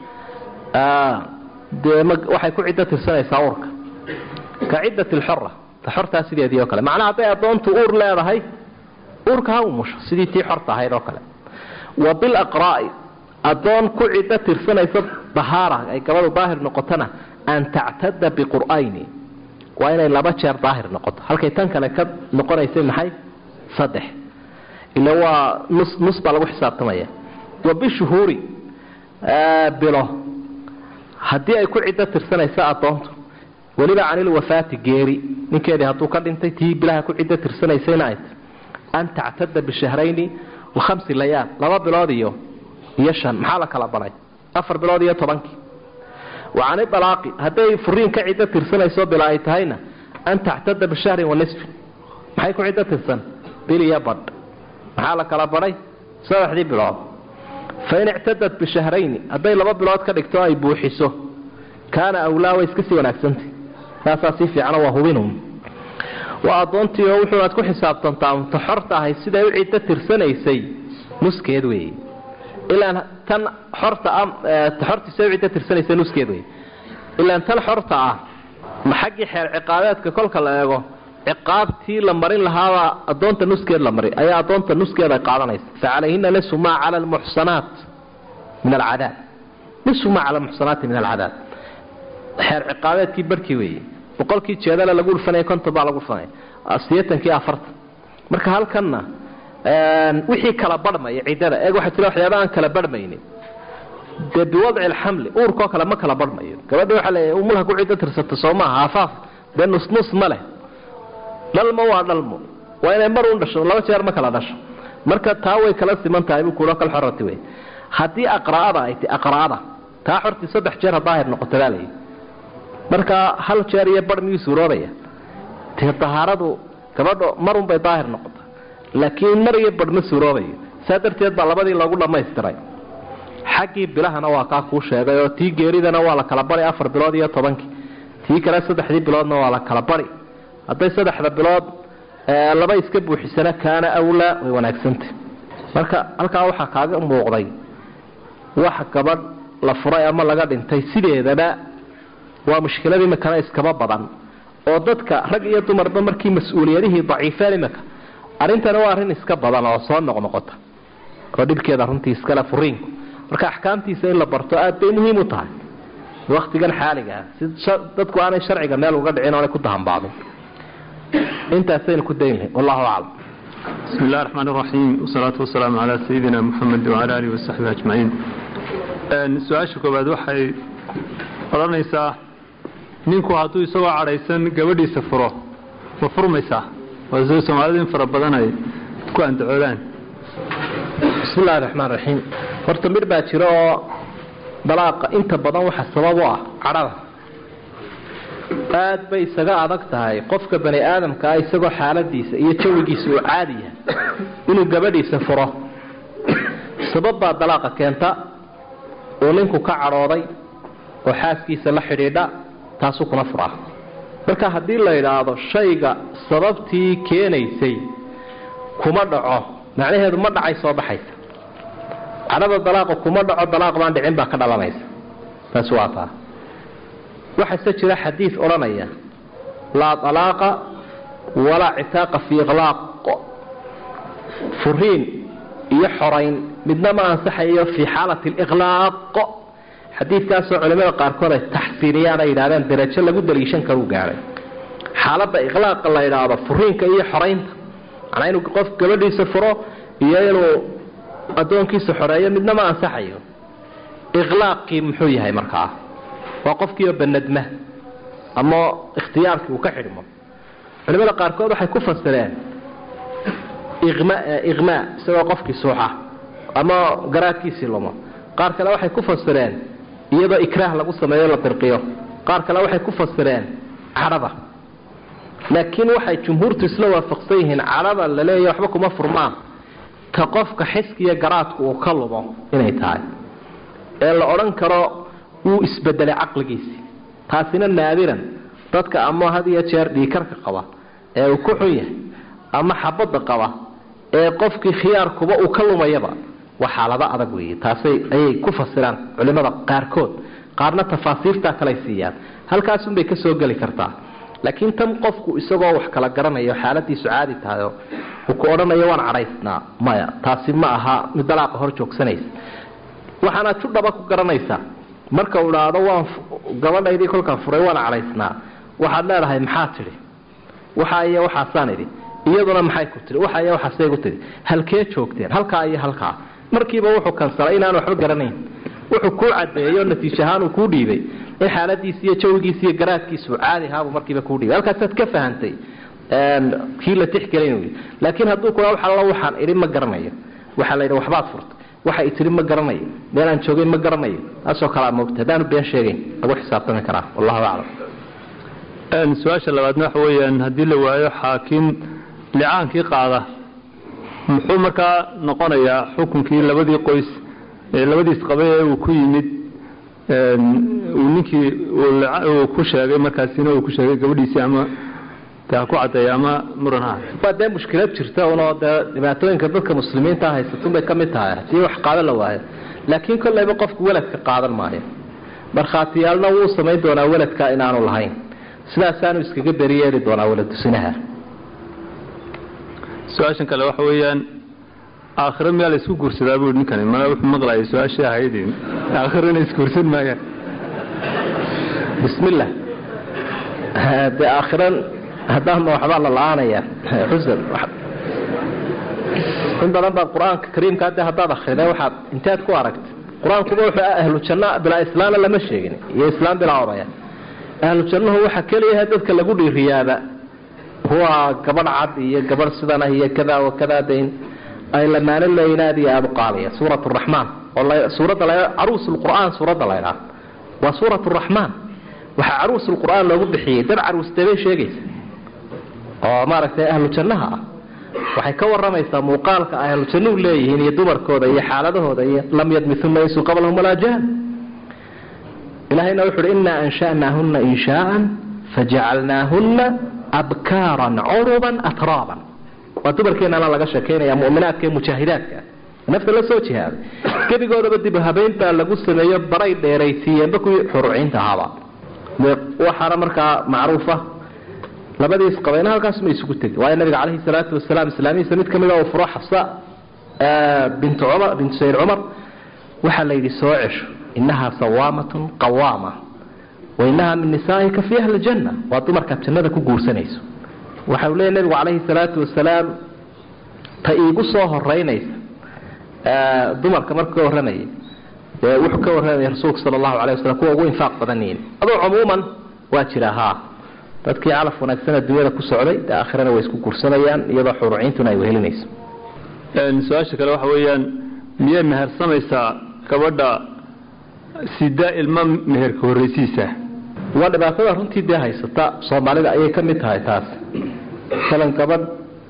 dee waxay ku ciddo tirsanaysaa uurka ka ciddat lxora ta xortaa sideedii oo kale macnaha hadday addoontu uur leedahay uurka ha umusho sidii tii xorta ahayd oo kale wa bilaqraa'i addoon ku ciddo tirsanaysa dahaara ay gabadu daahir noqotona an tactada biqur'ayni waa inay laba jeer daahir noqoto halkay tan kale ka noqonaysay maxay saddex ila waa nus nus baa lagu xisaabtamaya wa bishuhuuri bilo haddii ay ku ciddo tirsanaysa addoontu weliba canilwafaati geeri ninkeedii hadduu ka dhintay tii bilaha ku ciddo tirsanaysayna ay an tactada bishahrayni wakhamsi layaal laba bilood iyo iyo shan maxaa la kala baray afar bilood iyo tobankii wa cani dalaaqi hadday furiin ka ciddo tirsanayso bila ay tahayna an tactada bishahrin wa nisfin maxay ku ciddo tirsan bil iyo badh maxaa la kala baray saddexdii bilood fain ictadat bishahrayni hadday laba bilood ka dhigto ay buuxiso kaana awlaa way iska sii wanaagsantay taasaa sii fiicano waa hubinun waa addoontii oo wuxuunaad ku xisaabtantaa unta xorta ahay siday u ciddo tirsanaysay nuskeed weeye ilaan tan xorta ta xortii siday u ciddo tirsanaysay nuskeed wey ilaan tan xorta ah ma xaggii xeer ciqaabeedka kolka la eego ciqaabtii la marin lahaabaa addoonta nuskeed la mari ayaa addoonta nuskeed ay qaadanaysa fa calayhina nisu maa cala almuxsanaat min alcadaab nisu maa cala almuxsanaati min alcadaab xeer ciqaabeedkii barhkii weeye boqolkii jeedale lagu dhufanaya konton baa lagu dhufanaya sideetankii afartan marka halkanna wixii kala barhmaya ciddada eeg waxaa jira waxyaaba aan kala barhmaynin dee biwadci alxamli uurkoo kale ma kala barhmayo gabadhi waxaa leeyahay umulha ku ciddo tirsato soo maaha afaaf dee nusnus ma leh dhalmo waa dhalmo waa inay mar un dhasho laba jeer ma kala dhasho marka taa way kala siman tahay buu kulo kal xorati wey haddii aqra'ada ay ti aqra'ada taa xortii saddex jeer ha daahir noqoto baa layidhi marka hal jeer iyo bar miyuu suuroobaya dee dahaaradu gabadho marun bay daahir noqota laakiin mar iyo bar ma suuroobayo saa darteed baa labadii loogu dhammaystiray xaggii bilahana waa kaa kuu sheegay oo tii geeridana waa la kala bari afar bilood iyo tobankii tii kale saddexdii biloodna waa la kala bari hadday saddexda bilood laba iska buuxisana kaana awlaa way wanaagsantah marka halkaa waxaa kaaga muuqday wax gabadh la furay ama laga dhintay sideedaba waa mushkilad imikana iskaba badan oo dadka rag iyo dumarba markii mas-uuliyadihii daciifeen imika arrintana waa arrin iska badan oo soo noqnoqota oo dhibkeeda runtii iskale furiinku marka axkaamtiisa in la barto aad bay muhiim u tahay waktigan xaaliga ah si dadku aanay sharciga meel uga dhicin oonay ku dahanbaabin intaasaynu ku dayn lahay wallahu aclam bismi illahi raxmaan iraxiim wasalaatu wasalaamu calaa sayidina muxamed wacala alihi wasaxbihi ajmaciin su-aasha koowaad waxay odhanaysaa ninku hadduu isagoo cadhaysan gabadhiisa furo ma furmaysaa waa sida soomaalidu in fara badan ay ku andacoolaan bismi illahi raxmaan raxiim horta midh baa jira oo dalaaqa inta badan waxa sabab u ah cadhada aad bay isaga adag tahay qofka bani aadamka ah isagoo xaaladiisa iyo jawigiisa uu caadi yahay inuu gabadhiisa furo sabab baa dalaaqa keenta uu ninku ka cadhooday oo xaaskiisa la xidhiidha taasuu kuna furaa marka haddii la idhaahdo shayga sababtii keenaysay kuma dhaco macnaheedu ma dhacay soo baxaysa cadhada dalaaqa kuma dhaco dalaaq baan dhicin baa ka dhalanaysa taasi waa taa waxaase jira xadiid odhanaya laa dalaaqa walaa citaaqa fii iqlaaq furiin iyo xorayn midna ma ansaxayo fii xaalati liqlaaq xadiidkaasoo culimada qaarkood ay taxsiiniyaan ay yidhahdeen darajo lagu daliishan karuu gaadhay xaaladda iqlaaqa la yidhaahdo furiinka iyo xoraynta macnaa inuu qof gabadhiisa furo iyo inuu addoonkiisa xoreeyo midna ma ansaxayo iqlaaqii muxuu yahay markaa waa qofkiioo banadma ama ikhtiyaarkii uu ka xidhmo culimada qaarkood waxay ku fasireen iqmaa isagoo qofkii suuxa ama garaadkiisii lumo qaar kale waxay ku fasireen iyadoo ikraah lagu sameeyo la dirqiyo qaar kale waxay ku fasireen cadhada laakiin waxay jumhuurtu isla waafaqsan yihiin cadhada la leeya waxba kuma furmaan ka qofka xiskiiyo garaadku uu ka lumo inay tahay ee la odhan karo wuu isbedelay caqligiisii taasina naadiran dadka ama had iyo jeer dhiikarka qaba ee uu ku xun yahay ama xabadda qaba ee qofkii khiyaarkuba uu ka lumayaba waa xaalado adag weeye taasay ayay ku fasiraan culimada qaarkood qaarna tafaasiirtaa kaley siiyaan halkaasunbay ka soo geli kartaa laakiin tan qofku isagoo wax kala garanayo xaaladiisu caadi tahayo uu ku odhanayo waan cadhaysnaa maya taasi ma aha mid dalaaqa hor joogsanaysa waxaanaad judhaba ku garanaysaa marka uu idhaahdo waan gabadhaydii kolkaan furay waan cadhaysnaa waxaad leedahay maxaa tidhi waxa iyo waxaasaan idhi iyaduna maxay ku tihi waxa iyo waxaasay ku tihi halkee joogteen halkaa iyo halkaa markiiba wuxuu kansalay inaan waxba garanayn wuxuu kuu cadeeyo natiij ahaan uu kuu dhiibay in xaaladiisi iyo jawigiisi iyo garaadkiisu caadi ahaabu markiiba kuu dhiibay halkaasaad ka fahantay kii la tixgelin laakiin hadduu kula wax alla waxaan idhi ma garanayo waxaa la yidhi waxbaad furtay waxa i tihi ma garanayo meelaan joogay ma garanayo taasoo kalea moogta haddaanu been sheegayn lagu xisaabtami karaa wallahu aclam su-aasha labaadna waxa weeyaan haddii la waayo xaakim licaankii qaada muxuu markaa noqonayaa xukunkii labadii qoys ee labadiis qabay ee uu ku yimid uu ninkii uu ku sheegay markaasina uu ku sheegay gabadhiisii ama de ha ku caddeeya ama muran ha waa dee mushkilad jirta unoo dee dhibaatooyinka dadka muslimiinta haysatun bay ka mid tahay haddii wax qaadan la waayo laakiin kollayba qofku weladka qaadan maayo markhaatiyaalna wuu samayn doonaa weladka inaanu lahayn sidaasaanu iskaga beri yeeli doonaa weladusinaha su-aashan kale waxa weeyaan aakhiro miyaa la isku guursadaa bui ninkani mana wuxuu maqlayay su-aashii ahayd aakhirona isguursan maayaan bismillah dee aakhiran haddaama waxbaa la la-aanaya xusan in badan baad qur-aanka kariimka de haddaad akrida waxaad inteed ku aragta qur-aankuba wuxuu ahlu janna bilaa islaamna lama sheegin iyo islaam bilaa odaya ahlu jannahu waxa keliyaha dadka lagu dhiiriyaaba huwa gabadh cad iyo gabadh sidan ah iyo kada wa kada dayn ay lamaano leeyiin aad iyo aada u qaadaya suurat raxmaan oo suuradda la caruus lqur'aan suuradda la ydhaha waa suurat raxmaan waxaa caruus lqur'aan loogu bixiyey dad caruustee bay sheegaysa oo maaragtay ahlu jannaha ah waxay ka waramaysaa muuqaalka ay ahlu jannuhu leeyihiin iyo dumarkooda iyo xaaladahooda iyo lam yadmithuna insu qablahum walaa jaan ilahayna wuxu uhi inaa ansha'naahuna inshaaan fajacalnaahuna abkaaran curuban atraaban waa dumarkeenana laga sheekaynaya muminaadka ee mujaahidaadka nafta la soo jihaaday gebigoodaba dib habeyn baa lagu sameeyo baray dheeraysiiyeenba kuwii xuruciinta ahaaba waxaana markaa macruufa labadiis qabayna halkaasma isugu tegi waayo nabiga caleyhi salaatu wasalaam islaamihiisa mid kamida uu furo xafsa bintu cumar bintu sayd cumar waxaa la yidhi soo cesho inahaa sawaamatun qawaama wa inahaa min nisaaika fi ahli janna waa dumarkaad jannada ku guursanayso waxa uu leeya nabigu calayhi salaatu wasalaam ta iigu soo horeynaysa dumarka marka ka warramayay dee wuxuu ka warramaya rasuulku sala allahu alay wasalam kuwa ugu infaaq badan yihin aduu cumuuman waa jira haa dadkii calaf wanaagsan adduunyada ku socday dee aakhirana way isku gursanayaan iyadoo xuruciintuna ay wehelinayso su-aasha kale waxa weeyaan miyay mehersamaysaa gabadha sida ilmo meherka horreysiisa waa dhibaatada runtii dee haysata soomaalida ayay ka mid tahay taas masalan gabadh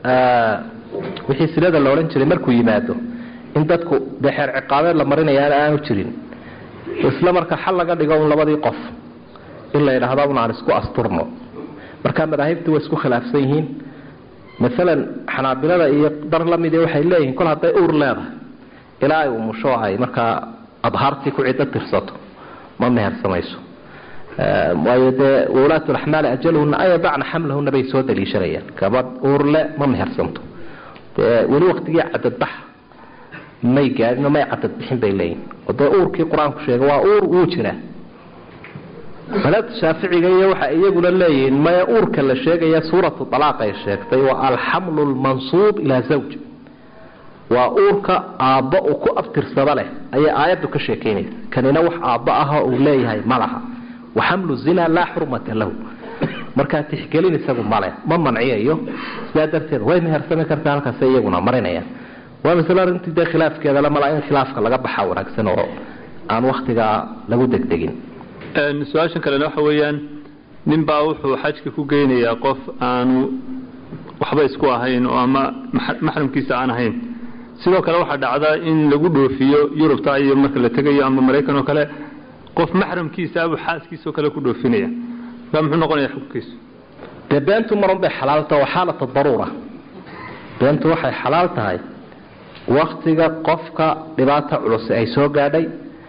wixii silada la odhan jiray markuu yimaado in dadku dee xeer ciqaabeed la marinayaana aanu jirin isla marka xal laga dhigo un labadii qof in la yidhaahdo un aan isku asturno marka madaahibtu way isku khilaafsan yihiin maalan xanaabilada iyo dar lamid waxay leeyihiin kol hadday uur leedahay ilaa ay umusho ay markaa adhaartii ku ciddo tirsato ma mehersamayso waayo dee wulaatulaxmaali ajaluhuna an yadacna xamlahuna bay soo daliishanayaan gabadh uurle ma mehersanto dee weli waktigii cadadbax may gaadhin may cadadbixin bay leeyihin oo dee uurkii qur-aanku sheegay waa uur wuu jiraa madhabta shaaficiga iyo waxa iyaguna leeyihiin maya uurka la sheegaya suuratu alaaq ay sheegtay waa alxamlu lmansuub ilaa zawj waa uurka aabbo uu ku abtirsado leh ayay aayaddu ka sheekaynaysa kanina wax aabbo aha uu leeyahay ma laha waxamlu zina laa xurmata lahu markaa tixgelin isagu male ma manciyayo sidaa darteed way mehersami kartaa halkaase iyaguna marinayaan waa masle arintii dee khilaafkeedale mala in khilaafka laga baxa wanaagsan oo aan waktigaa lagu degdegin su-aashan kalena waxa weeyaan nin baa wuxuu xajka ku geynayaa qof aanu waxba isku ahayn oo ama maxramkiisa aan ahayn sidoo kale waxaa dhacda in lagu dhoofiyo yurubta iyo marka la tegayo ama maraykan oo kale qof maxramkiisa abuu xaaskiisao kale ku dhoofinaya markaa muxuu noqonaya xukunkiisu dee beentu marun bay xalaalta waa xaalata daruura beentu waxay xalaal tahay waktiga qofka dhibaata culus ay soo gaadhay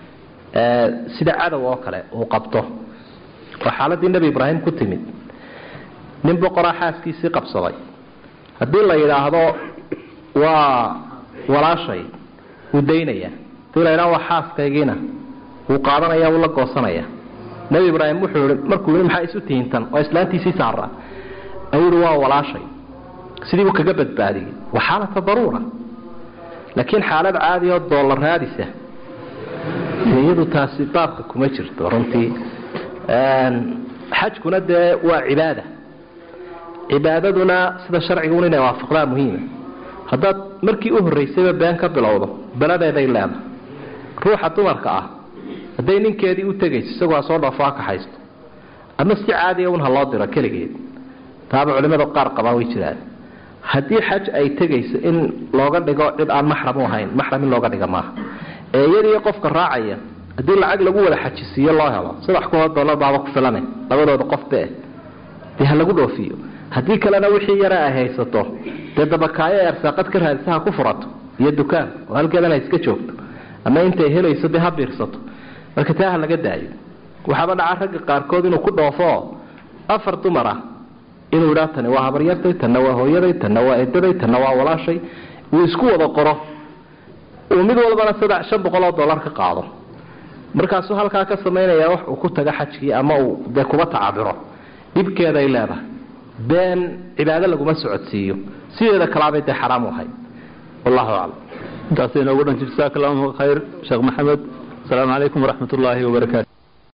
sida cadow oo kale uu qabto oo xaaladii nebi ibraahim ku timid nin boqoraa xaaskiisii qabsaday haddii la yidhaahdo waa walaashay wuu daynaya hadii la yidhahdo waa xaaskaygiina wuu qaadanaya wuu la goosanaya nebi ibraahim wuxuu i markuu yii maxaa isu tihintan oo islaantiisii saara ayuu yihi waa walaashay sidii buu kaga badbaadiyey waa xaalata daruura laakiin xaalad caadi oo doolar raadisa iyadu taasi baabka kuma jirto runtii xajkuna dee waa cibaada cibaadaduna sida sharciga un inay waafaqdaa muhiima haddaad markii u horraysayba been ka bilowdo beladeeday leedahay ruuxa dumarka ah hadday ninkeedii u tegayso isagoo ha soo dhoofo ha kaxaysto ama si caadiya un ha loo diro keligeed taaba culimada qaar qabaa way jiraan haddii xaj ay tegayso in looga dhigo cid aan maxram u ahayn maxram in looga dhiga maaha ee iyadiiyo qofka raacaya haddii lacag lagu wada xajisiiyo loo helo saddex kunoo dollar baaba ku filane labadooda qofbe dee ha lagu dhoofiyo haddii kalena wixii yara ay haysato dee dabakaayo ee arsaaqad ka raadisa ha ku furato iyo dukaan oo halkeedan ha iska joogto ama intay helayso dee ha biirsato marka taa ha laga daayo waxaaba dhaca ragga qaarkood inuu ku dhoofo afar dumar ah inuu idhaa tani waa habaryartay tanna waa hooyaday tanna waa edaday tanna waa walaashay uu isku wada qoro uu mid walbana saddex shan boqol oo dollar ka qaado markaasuu halkaa ka samaynaya wax uu ku taga xajkii ama uu dee kuba tacabiro dhibkeeday leedahay been cibaado laguma socodsiiyo sideeda kalaabay dee xaraam u ahayd wallahu aclam intaasay noogu dhan jasaaka allahu khayr sheekh maxamed asalaamu calaykum waraxmat ullaahi wabarakaatu